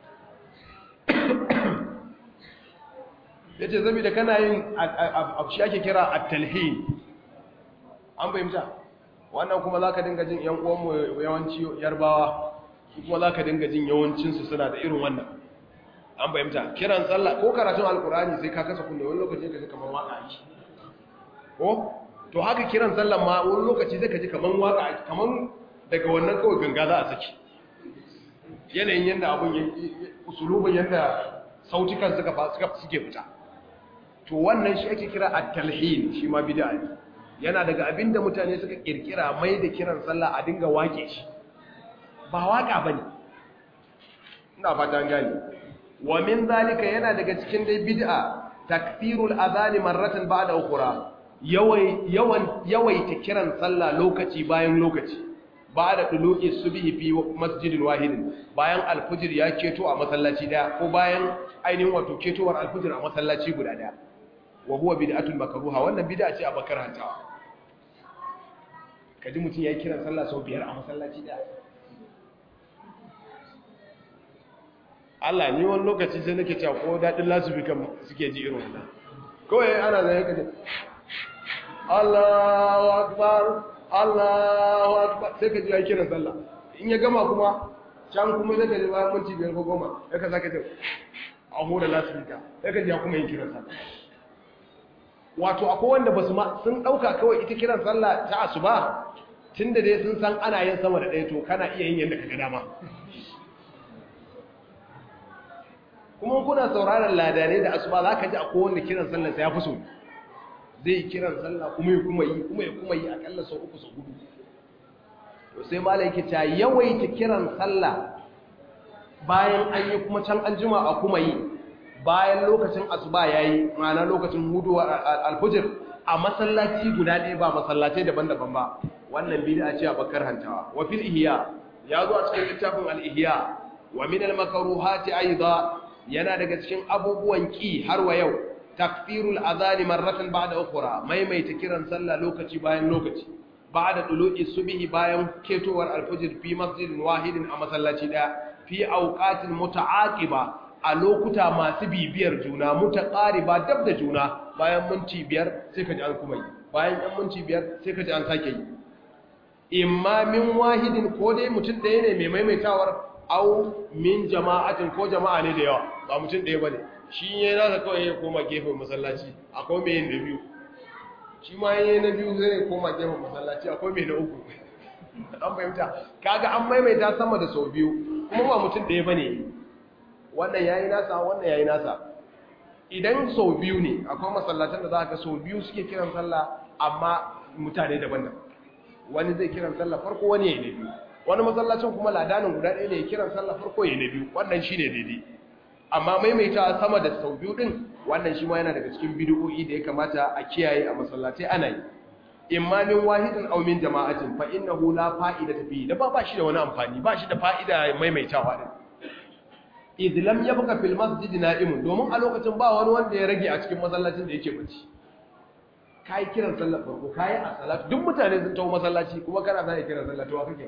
yace saboda kana yin abu shi ake kira at-talhin an fahimta wannan kuma zaka dinga jin yan uwan mu yawanci yarbawa kuma zaka dinga jin yawancin su suna da irin wannan an fahimta kiran sallah ko karatun alkurani sai ka kasa kunne wani lokaci ka ji kamar waka ake ko to haka kiran sallah ma wani lokaci zai ka ji kamar waka ake kamar daga wannan kawai ganga za a saki yanayin yadda abun ya usulubin yadda sautukan suka suka suke fita to wannan shi ake kira at-talhin shi ma bid'a ne yana daga abinda mutane suka kirkira mai da kiran sallah a dinga wake shi ba waka bane ina fata gani wa min zalika yana daga cikin dai bid'a takfirul adhani marratan ba'da ukhra yawai yawan yawaita kiran sallah lokaci bayan lokaci ba da ɗulu'i subhi fi masjidin wahidin bayan alfujir ya keto a masallaci daya ko bayan ainihin wato ketowar alfujir a masallaci guda daya wa huwa bid'atul makruha wannan bid'a ce a bakar hantawa kaji mutum yayi kiran sallah sau biyar a masallaci daya Allah ni wani lokaci sai nake cewa ko dadin lasubi kan suke ji irin wannan kawai ana zai kaje Allahu akbar Allahu akbar sai ka ji ya kiran sallah in ya gama kuma can kuma zai kaji bayan minti biyar ko goma ya ka sake jin a hura lasifika sai ka ji ya kuma yin kiran sallah wato akwai wanda ba su ma sun ɗauka kawai ita kiran sallah ta asuba tun da dai sun san ana yin sama da ɗaya to kana iya yin yadda ka ga dama kuma kuna sauraron ladanai da asuba za ka ji akwai wanda kiran sallah sai ya fi so zai kiran sallah kuma ya kuma yi kuma ya kuma yi akalla sau uku sau hudu to sai malai yake ta yawaita kiran sallah bayan an yi kuma can an jima a kuma yi bayan lokacin asuba yayi ma'ana lokacin hudu alfujir a masallaci guda ɗaya ba masallacai daban-daban ba wannan bid'a ce a bakar hantawa wa fil ihya ya zo a cikin littafin al ihya wa min al makruhati aidan yana daga cikin abubuwan ki har wa yau takfirul azani marratan ba'da ukhra maimaita kiran sallah lokaci bayan lokaci ba'da dulu'i subhi bayan ketowar alfajr fi masjidin wahidin a masallaci daya fi awqatin muta'aqiba a lokuta masu bibiyar juna mutaqariba dab da juna bayan minti biyar sai ka ji an kuma yi bayan ɗan minti biyar sai ka ji an sake yi imma min wahidin ko dai mutum ɗaya ne mai maimaitawar au min jama'atin ko jama'a ne da yawa ba mutum ɗaya ba ne shi ya nasa kawai ya koma gefen masallaci akwai mai yin da biyu shi ma yi na biyu zai koma gefen masallaci akwai mai na uku an fahimta kaga an maimaita sama da sau biyu kuma ba mutum ɗaya ba ne wannan ya yi nasa wannan ya yi nasa idan sau biyu ne akwai masallatan da za ka sau biyu suke kiran sallah amma mutane daban-daban wani zai kiran sallah farko wani ya yi na biyu wani masallacin kuma ladanin guda ɗaya ne ya kiran sallah farko ya yi na biyu wannan shi ne daidai amma maimaita sama da sau biyu din wannan shi ma yana daga cikin bid'o'i da ya kamata a kiyaye a masallatai ana yi imma min wahidin aw min jama'atin fa innahu la fa'ida fi da ba ba shi da wani amfani ba shi da fa'ida maimaitawa din idh lam yabqa fil masjid na'imun domin a lokacin ba wani wanda ya rage a cikin masallacin da yake bacci kai kiran sallar farko kai a salatu duk mutane sun tawo masallaci kuma kana zai kiran sallar to wa kake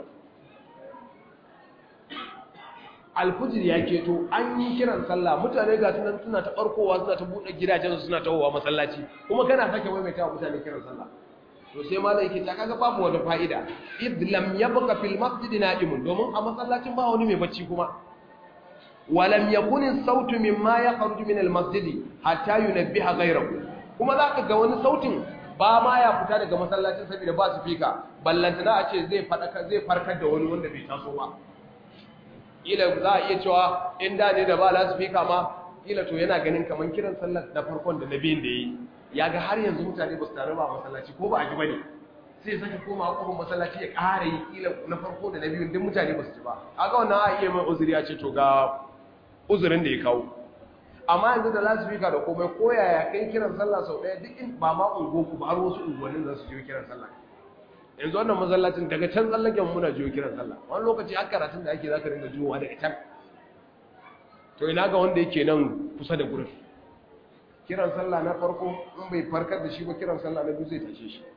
alfujir ya keto an yi kiran sallah mutane ga sunan suna ta barkowa suna ta buɗe gidajen suna tawowa masallaci kuma kana sake maimaita wa mutane kiran sallah to sai ma yake ta kaga babu wani fa'ida id lam yabqa fil masjid na'imun domin a masallacin ba wani mai bacci kuma walam yakun as-sautu mimma yakhruju min al-masjid hatta yunabbiha ghayrahu kuma zaka ga wani sautin ba ma ya fita daga masallacin saboda ba su fika ballantana a ce zai fadaka zai farkar da wani wanda bai taso ba ila za a iya cewa in da ne da ba lasifika ma ila to yana ganin kamar kiran sallar da farkon da na biyun da yi ya ga har yanzu mutane ba su taru ba masallaci ko ba a ji ba ne sai sake koma kofar masallaci ya ƙara yi ila na farko da na biyun duk mutane ba su ji ba a ga wannan a iya mai uzuri ya ce to ga uzurin da ya kawo amma yanzu da lasifika da komai ko yaya kai kiran sallah sau ɗaya duk in ba ma ungoku ba har wasu unguwannin za su je kiran sallah yanzu wannan masallacin daga can tsallaken muna jiyo kiran sallah wani lokaci har karatun da ake zaka ringa jiyowa daga can to ina ga wanda yake nan kusa da gurin kiran sallah na farko in bai farkar da shi ba kiran sallah na biyu zai tashe shi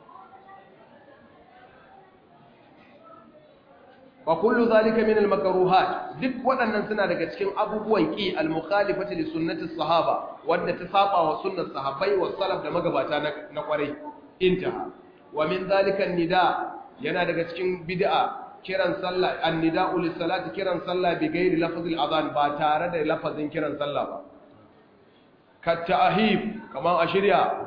wa kullu zalika min al makruhat duk waɗannan suna daga cikin abubuwan ki al mukhalifati li sunnati sahaba wanda ta saba wa sunnar sahabbai wa salaf da magabata na kwarai intaha wa min zalika nida yana daga cikin bid'a kiran sallah annida'u lis-salati kiran sallah bi ghairi lafzil adhan ba tare da lafazin kiran sallah ba ka ta'hib kaman a shirya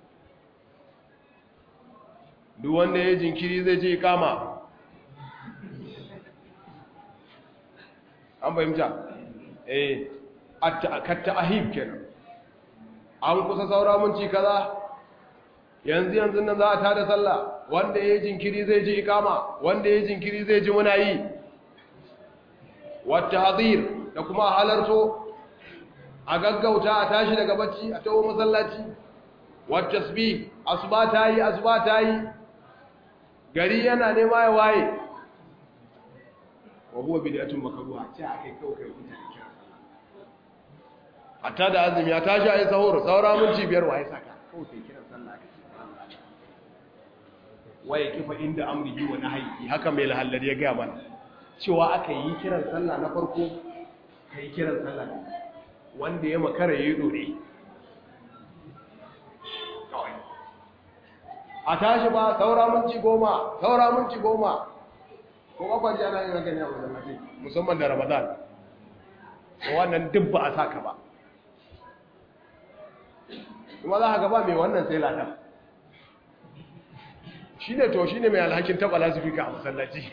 duk wanda ya jinkiri zai je kama an fahimta eh ka ta'hib kenan an kusa saura mun ci kaza yanzu yanzu nan za a tada sallah wanda ya yi jinkiri zai ji ikama wanda ya yi jinkiri zai ji muna yi wata hazir da kuma halarto a gaggauta a tashi daga bacci a tawo masallaci wata tasbih asuba ta yi asuba ta yi gari yana nema ya waye wa huwa bid'atun makruha ce akai kawai kai mutane kiran sallah hatta da azumi ya tashi ayi sahur saura minti biyar wa ya saka kawai kai kiran sallah ka waye kifa inda amrihi wa nahyi haka mai lahallari ya ga mana cewa aka yi kiran sallah na farko kai kiran sallah wanda ya makara yayi dore a tashi ba saura minti goma saura minti goma ko kafa ji ana yin haka ne a masallaci musamman da ramadan wannan duk ba a saka ba kuma za ka gaba mai wannan sai ladan shi ne to shi ne mai alhakin taɓa lasifika a masallaci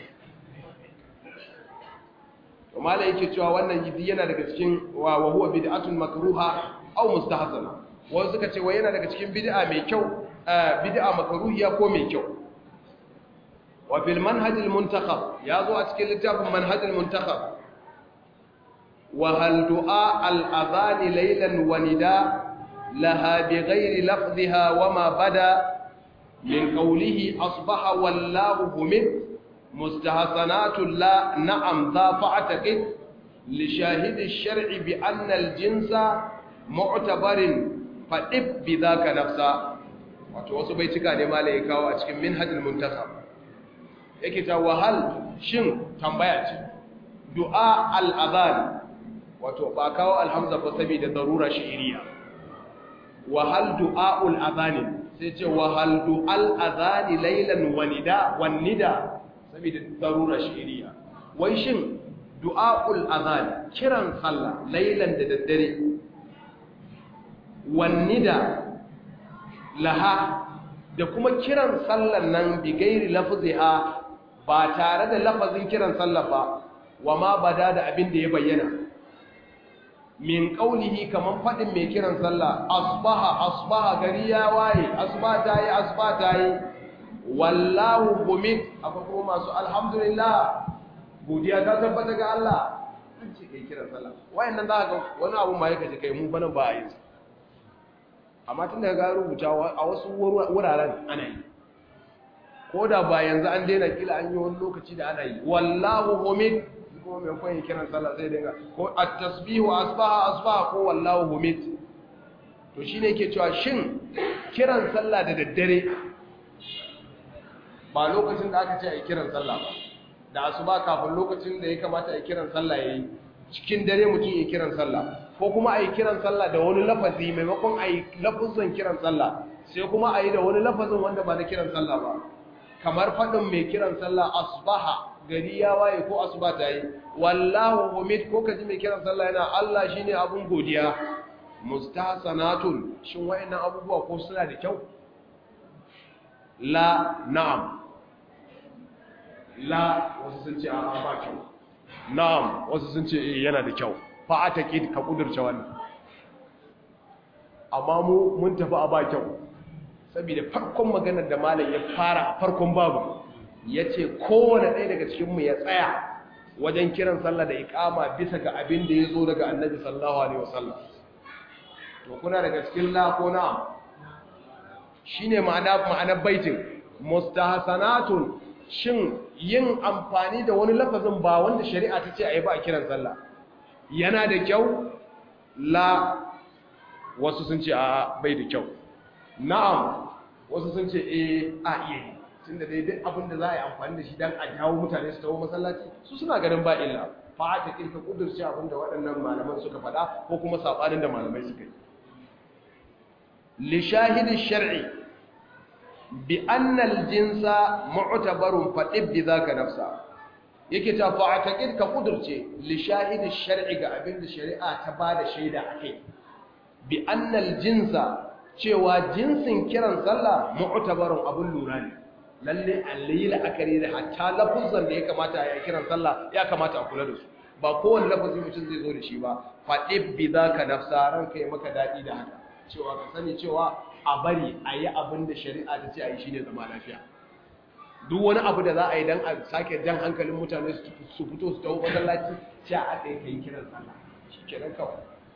kuma da yake cewa wannan gidi yana daga cikin wa huwa bid'atun makruha aw mustahsana wasu suka ce wa yana daga cikin bid'a mai kyau bid'a makruhiya ko mai kyau wa fil manhaj al muntakhab ya zo a cikin littafin manhaj al muntakhab wa hal du'a al adhan laylan wa nida laha bighayri lafdhiha wa ma bada min qawlihi asbaha wallahu humid مستحسنات لا نعم ذا فاعتقد لشاهد الشرع بأن الجنس معتبر فإب بذاك نفسا wato wasu bai cika ne mala ya kawo a cikin minhajul muntasab yake ta wahal shin tambaya ce du'a al-adhan wato ba kawo alhamza ba saboda darura shi'iriya wahal du'aul adhan sai ce wahal du'al adhan laylan wa nida wan nida saboda darura shi'iriya wai shin du'aul adhan kiran sallah laylan da daddare wan nida laha da kuma kiran sallan nan bi gairi lafziha ba tare da lafazin kiran sallah ba wa ma bada da abin da ya bayyana min qaulihi kaman fadin mai kiran sallah asbaha asbaha gari ya waye asba ta yi asba ta yi wallahu humid akwai kuma masu alhamdulillah godiya ta tabbata ga Allah an ce kai kiran sallah wayannan za ka ga wani abu ma yake kai mu bana ba a yi amma tun daga ga rubuta a wasu wuraren ana yi ko da ba yanzu an daina kila an yi wani lokaci da ana yi wallahu humid kuma mai kwan kiran sallah sai dinga ko at-tasbihu asbaha asbaha ko wallahu humid to shine yake cewa shin kiran sallah da daddare ba lokacin da aka ce a yi kiran sallah ba da asuba kafin lokacin da ya kamata a yi kiran sallah yayi cikin dare mutum ya kiran sallah ko kuma a yi kiran sallah da wani lafazi maimakon a yi lafazin kiran sallah sai kuma a yi da wani lafazin wanda ba na kiran sallah ba kamar faɗin mai kiran sallah asbaha gari ya waye ko asuba ta yi wallahu humid ko kaji mai kiran sallah yana Allah shine abun godiya mustahsanatun shin wayannan abubuwa ko suna da kyau la na'am la wasu sun ce a'a ba kyau na'am wasu sun ce eh yana da kyau fa ataqid ka kudurce wannan amma mu mun tafi a ba kyau saboda farkon maganar da malam ya fara a farkon babu yace kowane ɗaya daga cikin mu ya tsaya wajen kiran sallah da iqama bisa ga abin da yazo daga annabi sallallahu alaihi wasallam to kuna daga cikin la ko na'am shine ma'ana ma'anar baitin mustahsanatun shin yin amfani da wani lafazin ba wanda shari'a ta ce a yi ba a kiran sallah yana da kyau la wasu sun ce a bai da kyau na'am wasu sun ce eh a iya yi tun da dai duk abin da za a yi amfani da shi don a jawo mutane su tawo masallaci su suna ganin ba illa fa ta kirka kudurci abin da waɗannan malaman suka faɗa ko kuma saɓanin da malamai suka yi li shahidi shar'i bi annal jinsa mu'tabarun fadib bi zaka nafsa yake ta fa'ataqid ka kudurce li shahidi shar'i ga abinda shari'a ta bada shaida akai bi annal jinsa cewa jinsin kiran sallah mu'tabarun abun lura ne lalle alayla akari da hatta lafuzan da ya kamata ya kiran sallah ya kamata a kula da su ba kowanne lafazi mutum zai zo da shi ba fadib bi zaka nafsa ranka yi maka dadi da haka cewa ka sani cewa a bari a yi abin da shari'a ta ce a yi shi ne zama lafiya duk wani abu da za a yi don a sake jan hankalin mutane su fito su tawo masallaci ce a aka yi ka yi kiran sallah shi kenan kawai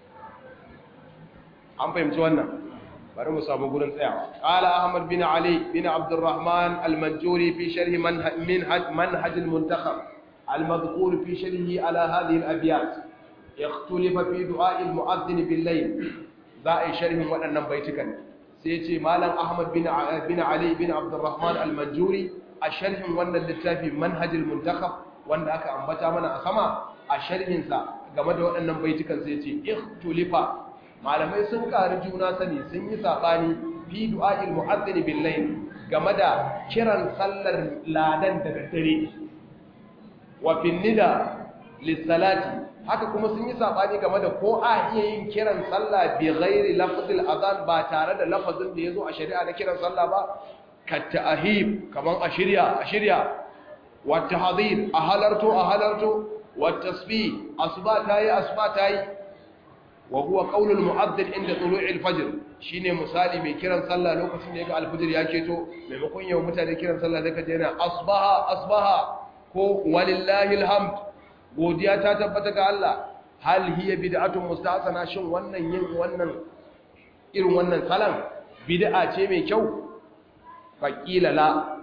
an fahimci wannan bari mu samu gurin tsayawa qala ahmad bin ali bin abdurrahman al-manjuri fi sharh manhaj manhaj al-muntakhab المذكور في شرحه على هذه الأبيات اختلف في دعاء المؤذن بالليل ذا شرح وأن بيتك سيتي مالا أحمد بن بن علي بن عبد الرحمن المنجوري الشرح وأن اللتافي منهج المنتخب وأن أكا أنبتا من أسمع الشرح سا game da waɗannan baitukan sai ce ikhtulifa malamai sun ƙari juna sani sun yi saɓani fi du'a'il mu'azzini bil layl game da kiran sallar ladan da daddare wa fin nida lis-salati haka kuma sun yi saɓani game da ko a iya yin kiran sallah bi ghairi lafzil azan ba tare da lafazin da yazo a shari'a na kiran sallah ba ka ta'hib kaman a shirya a shirya wa tahdhir a halarto a halarto والتصبيح أصبات هاي أصبات هاي وهو قول المؤذن عند طلوع الفجر shine misali mai kiran sallah lokacin da yaga alfajir ya keto maimakon yau mutane kiran sallah da kaje yana asbaha asbaha ko walillahi alhamd godiya ta tabbata ga Allah hal hiya bid'atun mustahsana shin wannan yin wannan irin wannan salan bid'a ce mai kyau faqila la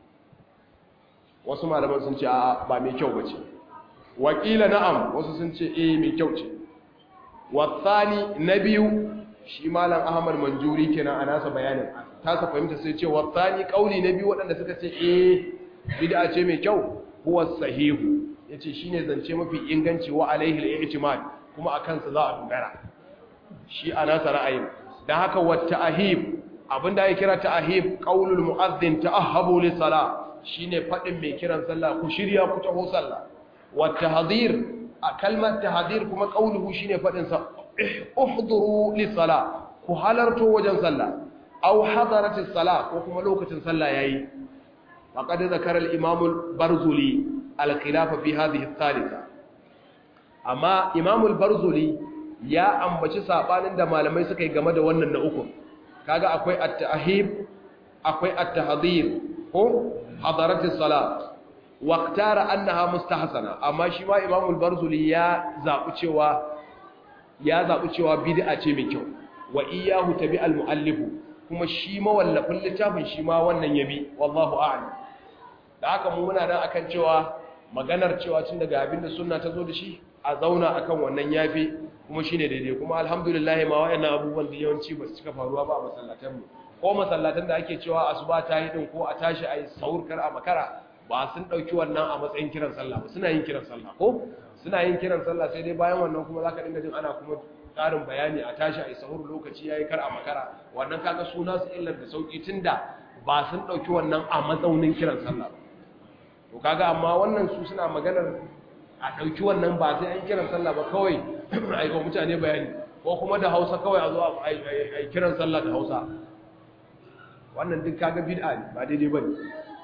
wasu malaman sun ce a ba mai kyau bace wakila na'am wasu sun ce eh mai kyau ce wasani na biyu shi malam ahmad manjuri kenan a nasa bayanin tasa fahimta sai ce wasani kauli na biyu waɗanda suka ce eh bid'a ce mai kyau huwa sahihu yace shine zance mafi inganci wa alaihi al-i'timad kuma akan sa za a dogara shi a nasa ra'ayin dan haka wa ta'hib abinda ya kira ta'hib qaulul mu'adhdhin ta'ahhabu lis-salah shine fadin mai kiran sallah ku shirya ku taho sallah والتحذير كلمة تحذير كما قوله شيني فدنسا احضروا للصلاة كحالرتو وجن صلاة أو حضرت الصلاة وكما لوكة صلاة ياي فقد ذكر الإمام البرزولي الخلاف في هذه الثالثة أما إمام البرزولي يا أمبشي سابانين da malamai suka yi game da wannan na uku kaga akwai at-tahib akwai at-tahdhir ko hadaratis salat waktara annaha mustahsana amma shi ma Imam al-Barzuli ya zabu cewa ya zabu cewa bid'a ce mai kyau wa iyyahu tabi al-muallif kuma shi mawallafin littafin shi ma wannan yabi wallahu a'lam da haka mu muna nan akan cewa maganar cewa tun daga abinda sunna ta zo da shi a zauna akan wannan yafi kuma shine daidai kuma alhamdulillah ma wayannan abubuwan da yawanci ba su cika faruwa ba a masallatan mu ko masallatan da ake cewa asuba ta yi din ko a tashi ayi sahur kar a makara ba sun ɗauki wannan a matsayin kiran sallah ba suna yin kiran sallah ko suna yin kiran sallah sai dai bayan wannan kuma za ka dinga jin ana kuma ƙarin bayani a tashi a yi sahur lokaci ya yi kar a makara wannan kaga suna su illar da sauƙi tun da ba sun ɗauki wannan a matsaunin kiran sallah ba to kaga amma wannan su suna maganar a ɗauki wannan ba sai an kiran sallah ba kawai a yi wa mutane bayani ko kuma da hausa kawai a zo a yi kiran sallah da hausa wannan duk kaga bid'a ne ba daidai ba ne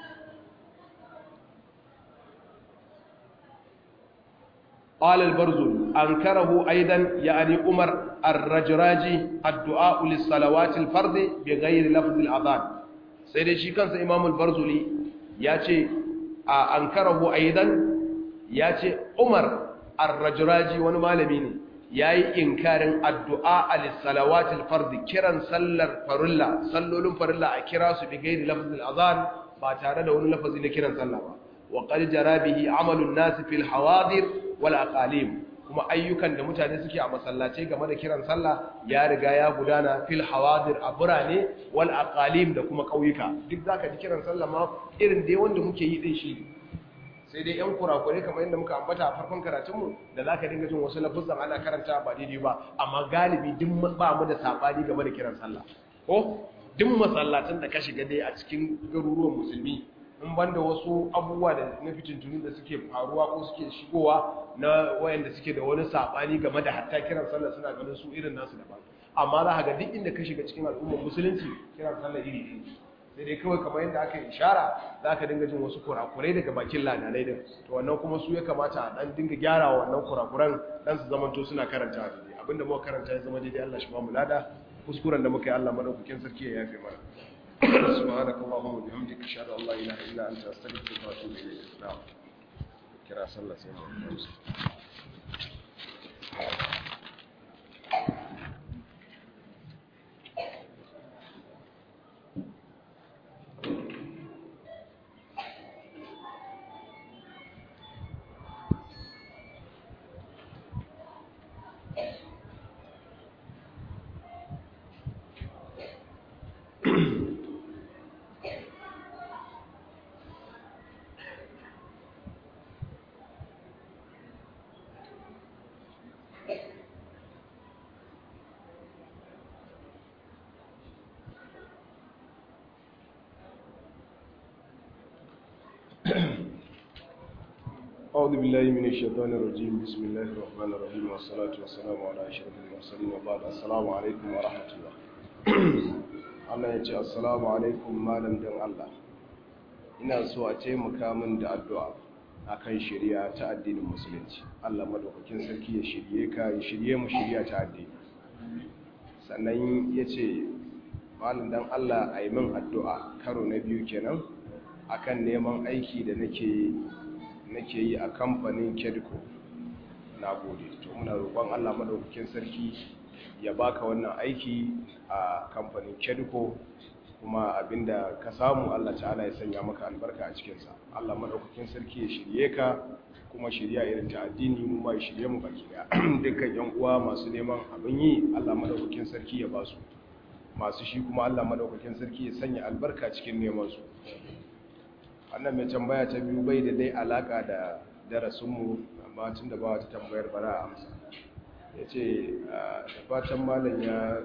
قال البرزل أنكره أيضا يعني عمر الرجراجي الدعاء للصلوات الفرض بغير لفظ الأذان سيدي شي كان إمام البرزلي ياتي أنكره أيضا ياتي عمر الرجراجي ونمالمين yayi inkarin addu'a lis-salawatil fard kiran sallar farilla sallolin farilla a kira su bi gairi lafzil azan ba tare da wani lafazi na kiran sallah ba wa qad jara bihi amalun nas fil hawadir wal aqalim kuma ayyukan da mutane suke a masallatai game da kiran sallah ya riga ya gudana fil hawadir a burane wal aqalim da kuma kauyuka duk zaka ji kiran sallah ma irin dai wanda muke yi din shi sai dai yan kurakure kamar yadda muka ambata a farkon karatunmu da zaka dinga jin wasu lafuzan ana karanta ba daidai ba amma galibi duk ba mu da sabani game da kiran sallah ko duk masallatan da ka shiga dai a cikin garuruwan musulmi in banda wasu abubuwa da na fitintunu da suke faruwa ko suke shigowa na wayanda suke da wani sabani game da hatta kiran sallah suna ganin su irin nasu daban amma za ka ga duk inda ka shiga cikin al'ummar musulunci kiran sallah iri iri sai dai kawai kamar yadda aka ishara za ka dinga jin wasu kurakurai daga bakin lananai din to wannan kuma su ya kamata a dan dinga gyara wannan kurakuran dan su zamanto suna karanta daidai abinda muka karanta ya zama daidai Allah shi ba mu lada kuskuren da muka yi Allah madaukakin sarki ya yafe mana سبحانك اللهم وبحمدك اشهد ان لا اله الا انت استغفرك واتوب اليك نعم كرا صلى سيدنا أعوذ بالله من الشيطان الرجيم بسم الله الرحمن الرحيم والصلاة والسلام على أشرف المرسلين وبعد السلام عليكم ورحمة الله Allah ya ce assalamu alaikum malam dan Allah ina so a taimaka min da addu'a akan shari'a ta addinin musulunci Allah madaukakin sarki ya shirye ka ya shirye mu shari'a ta addini sannan ya ce malam dan Allah a yi min addu'a karo na biyu kenan akan neman aiki da nake nake yi a kamfanin kedco na gode to muna roƙon allah maɗaukakin sarki ya baka wannan aiki a kamfanin kedco kuma abinda ka samu allah ta'ala ya sanya maka albarka a cikinsa allah maɗaukakin sarki ya shirye ka kuma shirya irin ta addini mu ma ya shirye mu baki daya dukkan yan uwa masu neman abin yi allah maɗaukakin sarki ya ba su masu shi kuma allah maɗaukakin sarki ya sanya albarka cikin neman su wannan mai tambaya ta biyu bai da dai alaka da darasinmu amma tun da ba wata tambayar bara a amsa ya ce da fatan malam ya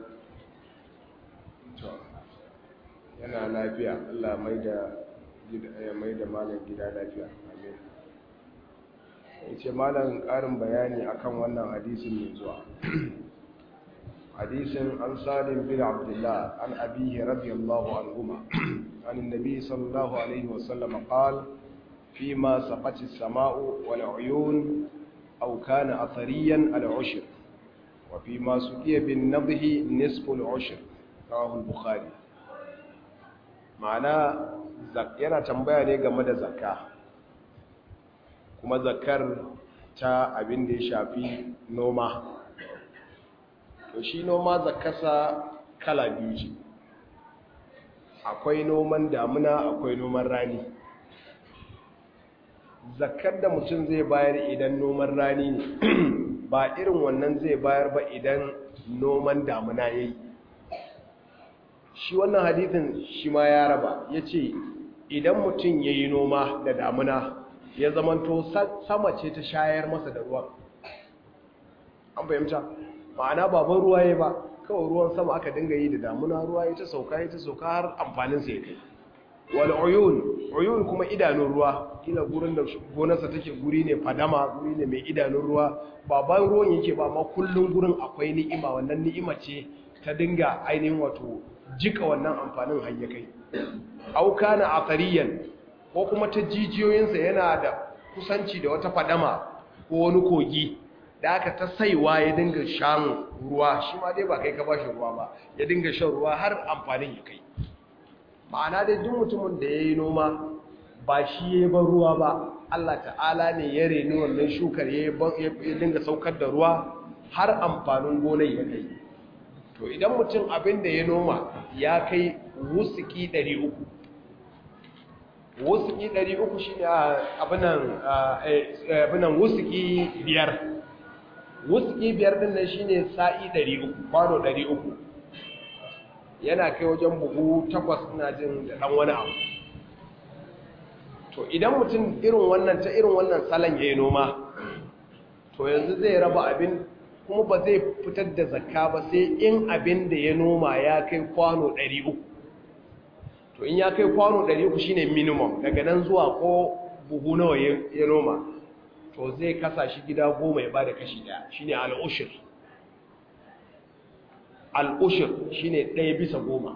yana lafiya allah mai da malam gida lafiya amin ya ce malam ƙarin bayani akan wannan hadisin mai zuwa hadisin an salim bin abdullah an abihi radiyallahu anhuma عن النبي صلى الله عليه وسلم قال فيما سقط السماء والعيون أو كان أثريا العشر وفيما سقي بالنضه نصف العشر رواه البخاري معنى yana tambaya ne game da zakka kuma zakkar ta abin da ya shafi noma to shi noma zakkasa kala biyu ce akwai noman damuna akwai noman rani zakar da mutum zai bayar idan noman rani ne ba irin wannan zai bayar ba idan noman damuna ya yi shi wannan hadithin shi ma ya raba ya ce idan mutum ya yi noma da damuna ya zamanto sama ce ta shayar masa da ruwa an fahimta ma'ana baban ruwa ya ba kawai ruwan sama aka dinga yi da damuna ruwa ya ta sauka ya ta sauka har amfaninsa ya kai wal uyun uyun kuma idanun ruwa kila gurin da gonarsa take guri ne fadama guri ne mai idanun ruwa ba ban ruwan yake ba amma kullun gurin akwai ni'ima wannan ni'ima ce ta dinga ainihin wato jika wannan amfanin har ya kai au kana athariyan ko kuma ta jijiyoyinsa yana da kusanci da wata fadama ko wani kogi da aka ta saiwa ya dinga shan ruwa shi ma dai ba kai ka bashi ruwa ba ya dinga shan ruwa har amfanin ya kai ma'ana dai duk mutumin da ya yi noma ba shi ya ban ruwa ba Allah ta'ala ne ya reni wannan shukar ya dinga saukar da ruwa har amfanin gonar ya kai to idan mutum abin da ya noma ya kai wusuki 300 wusuki 300 shi ne abinan wusuki biyar wuski biyar din nan shine sa'i 300 kwano 300 yana kai wajen buhu takwas ina jin da dan wani abu to idan mutum irin wannan ta irin wannan salon yayi noma to yanzu zai raba abin kuma ba zai fitar da zakka ba sai in abin da ya noma ya kai kwano 300 to in ya kai kwano 300 shine minimum daga nan zuwa ko buhu nawa ya noma to zai kasa shi gida goma ya bada kashi daya shine al'ushir al'ushir shine ɗaya bisa goma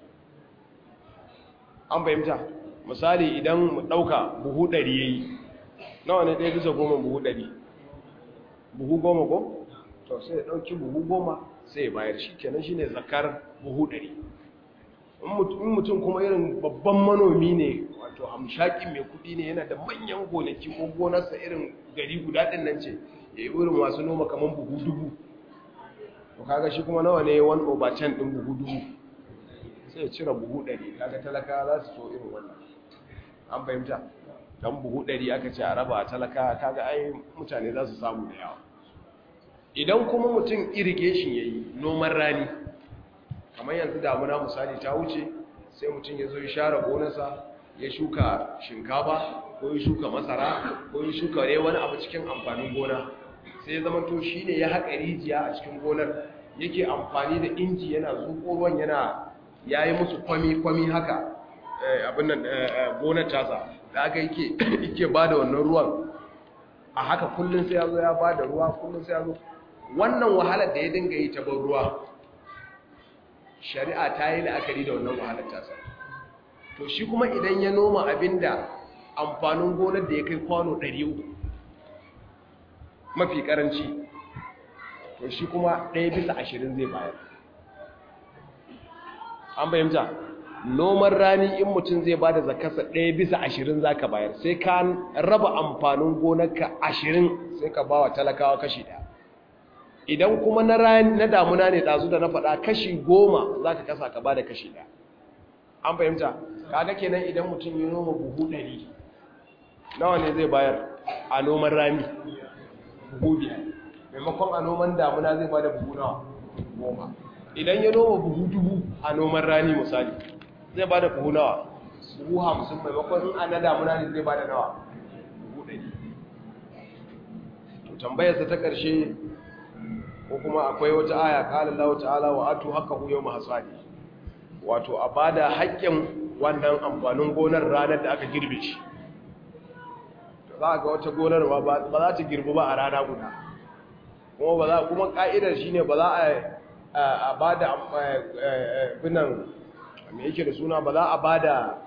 an fahimta misali idan mu ɗauka buhu ɗari ya yi nawa ne ɗaya bisa goma buhu ɗari buhu goma ko? to sai ya ɗauki buhu goma sai ya bayar shi kenan shine zakar buhu ɗari in mutum kuma irin babban manomi ne wato hamshakin mai kudi ne yana da manyan gonaki ko gonarsa irin gari guda ɗin nan ce ya yi irin masu noma kamar buhu dubu to kaga shi kuma nawa ne wani over can ɗin buhu dubu sai ya cire buhu ɗari kaga talaka za su so irin wannan an fahimta don buhu ɗari aka ce a raba talaka kaga ai mutane za su samu da yawa idan kuma mutum irrigation ya yi noman rani kamar yanzu damuna misali ta wuce sai mutum ya zo ya share gonarsa ya shuka shinkafa ko ya shuka masara ko ya shuka ne wani abu cikin amfanin gona sai ya zama to shi ne ya haƙa rijiya a cikin gonar yake amfani da inji yana zuƙo ruwan yana ya yi musu kwami-kwami haka abin nan gonar tasa da aka yake ba da wannan ruwan a haka kullum sai ya zo ya ba da ruwa kullum sai ya zo wannan wahalar da ya dinga yi ta ban ruwa shari'a ta yi la'akari da wannan wahalar tasa to shi kuma idan ya noma abinda amfanin gonar da ya kai kwano 300 mafi karanci to shi kuma ɗaya bisa ashirin zai bayar an bayyanta noman rani in mutum zai ba da zakasa ɗaya bisa ashirin za ka bayar sai ka raba amfanin gonarka ashirin sai ka ba wa talakawa kashi ɗaya idan kuma na rani na damuna ne ɗazu da na faɗa kashi goma za ka kasa ka ba da kashi ɗaya an fahimta kaga kenan idan mutum yi noma buhu ɗari nawa ne zai bayar a noman rani buhu biyar maimakon a noman damuna zai ba da buhu nawa goma idan ya noma buhu dubu a noman rani misali zai ba da buhu nawa buhu hamsin maimakon in ana damuna ne zai ba da nawa buhu ɗari to tambayarsa ta ƙarshe ko kuma akwai wata aya ƙalin lawa ta'ala wa atu haka huyo mahasadi wato a ba da haƙƙin wannan amfanin gonar ranar da aka girbe shi za a ga wata gonar ba za ta girbi ba a rana guda kuma ba za kuma ka'idar shine ba za a ba da binan me yake da suna ba za a ba da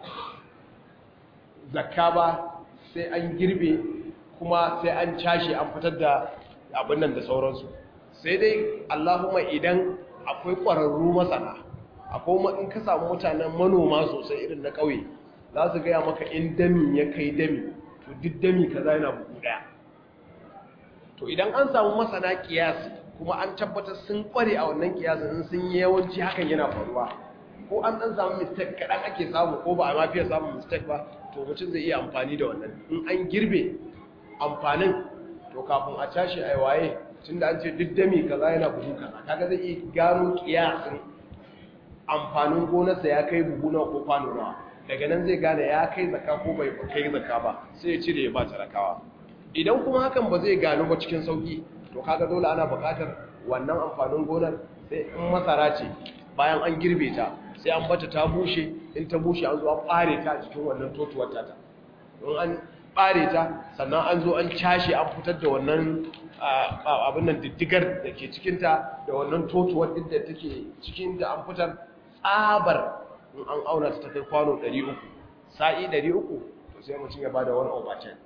zakka ba sai an girbe kuma sai an cashe an fitar da abin nan da sauransu sai dai allahumma idan akwai ƙwararru masana akwai in ka samu mutanen manoma sosai irin na ƙauye za su gaya maka in dami ya kai dami to duk dami kaza yana bugu ɗaya to idan an samu masana kiyasi kuma an tabbatar sun kware a wannan kiyasin sun yi yawanci hakan yana faruwa ko an dan samu mistake kaɗan ake samu ko ba a ma fiye samun mistake ba to mutum zai iya amfani da wannan in an girbe amfanin to kafin a tashi a waye tun da an ce duk dami kaza yana buhu kaza kaga zai iya gano kiyasin amfanin gonarsa ya kai buhu nawa ko kwano nawa daga nan zai gane ya kai zaka ko bai kai zaka ba sai ya cire ya ba talakawa idan kuma hakan ba zai gano ba cikin sauki to kaga dole ana buƙatar wannan amfanin gonar sai in masara ce bayan an girbe ta sai an bata ta bushe in ta bushe an zo an ɓare ta a cikin wannan totuwar ta in an ɓare ta sannan an zo an cashe an fitar da wannan abin nan diddigar da ke cikinta da wannan totuwar duk da take cikin da an fitar tsabar in an auna ta kai kwano 300 sa'i 300 to sai mutum ya bada wani over 10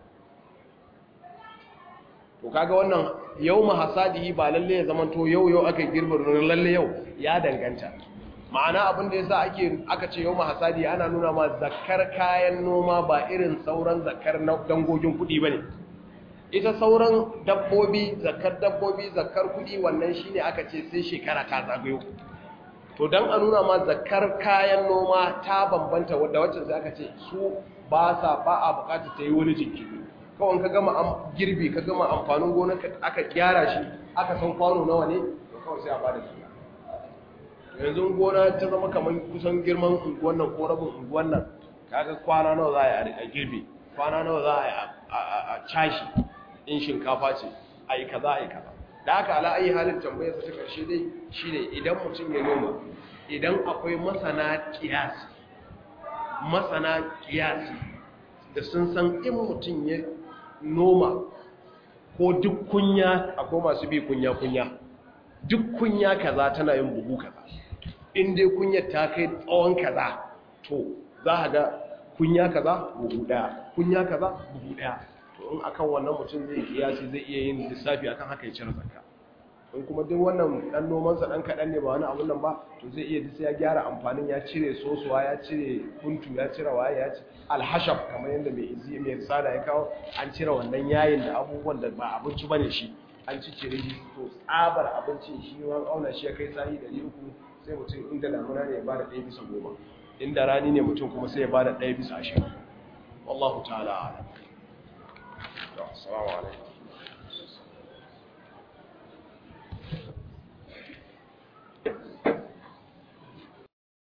to kaga wannan yau mahasadihi ba lalle ya zama to yau yau aka girbar nan lalle yau ya danganta ma'ana abin da yasa ake aka ce yau mahasadi ana nuna ma zakkar kayan noma ba irin sauran zakkar dangogin kuɗi bane ita sauran dabbobi zakkar dabbobi zakkar kuɗi wannan shine aka ce sai shekara ta zagayo to dan a nuna ma zakkar kayan noma ta bambanta wadda wacce sai aka ce su ba sa ba a bukata ta yi wani jinkiri kawai ka gama girbi ka gama amfanin gona aka gyara shi aka san kwano nawa ne to kawai sai a bada su yanzu gona ta zama kamar kusan girman unguwan nan ko rabin unguwan nan kaga kwana nawa za a yi a girbi kwana nawa za a yi a cashi in shinkafa ce a yi kaza a yi kaza da haka ala ayi halin tambayar ta karshe dai shine idan mutum ya noma idan akwai masana kiyasi masana kiyasi da sun san in mutum ya noma ko duk kunya akwai masu bi kunya-kunya duk kunya kaza tana yin buhu kaza in dai kunyar ta kai tsawon kaza to za a ga kunya kaza buhu daya kunya kaza buhu daya to in akan wannan mutum zai kiyasi zai iya yin lissafi akan haka ya cire zakka in kuma duk wannan dan nomansa dan kaɗan ne ba wani abun nan ba to zai iya sai ya gyara amfanin ya cire sosuwa ya cire kuntu ya cire waye ya ci alhashab kamar yadda mai izi mai risala ya kawo an cire wannan yayin da abubuwan da ba abinci bane shi an ci cire shi to tsabar abincin shi ma auna shi ya kai sahi da uku sai mutum inda damuna ne ya bada ɗaya bisa goma inda rani ne mutum kuma sai ya bada ɗaya bisa ashirin wallahu ta'ala a'lam assalamu alaikum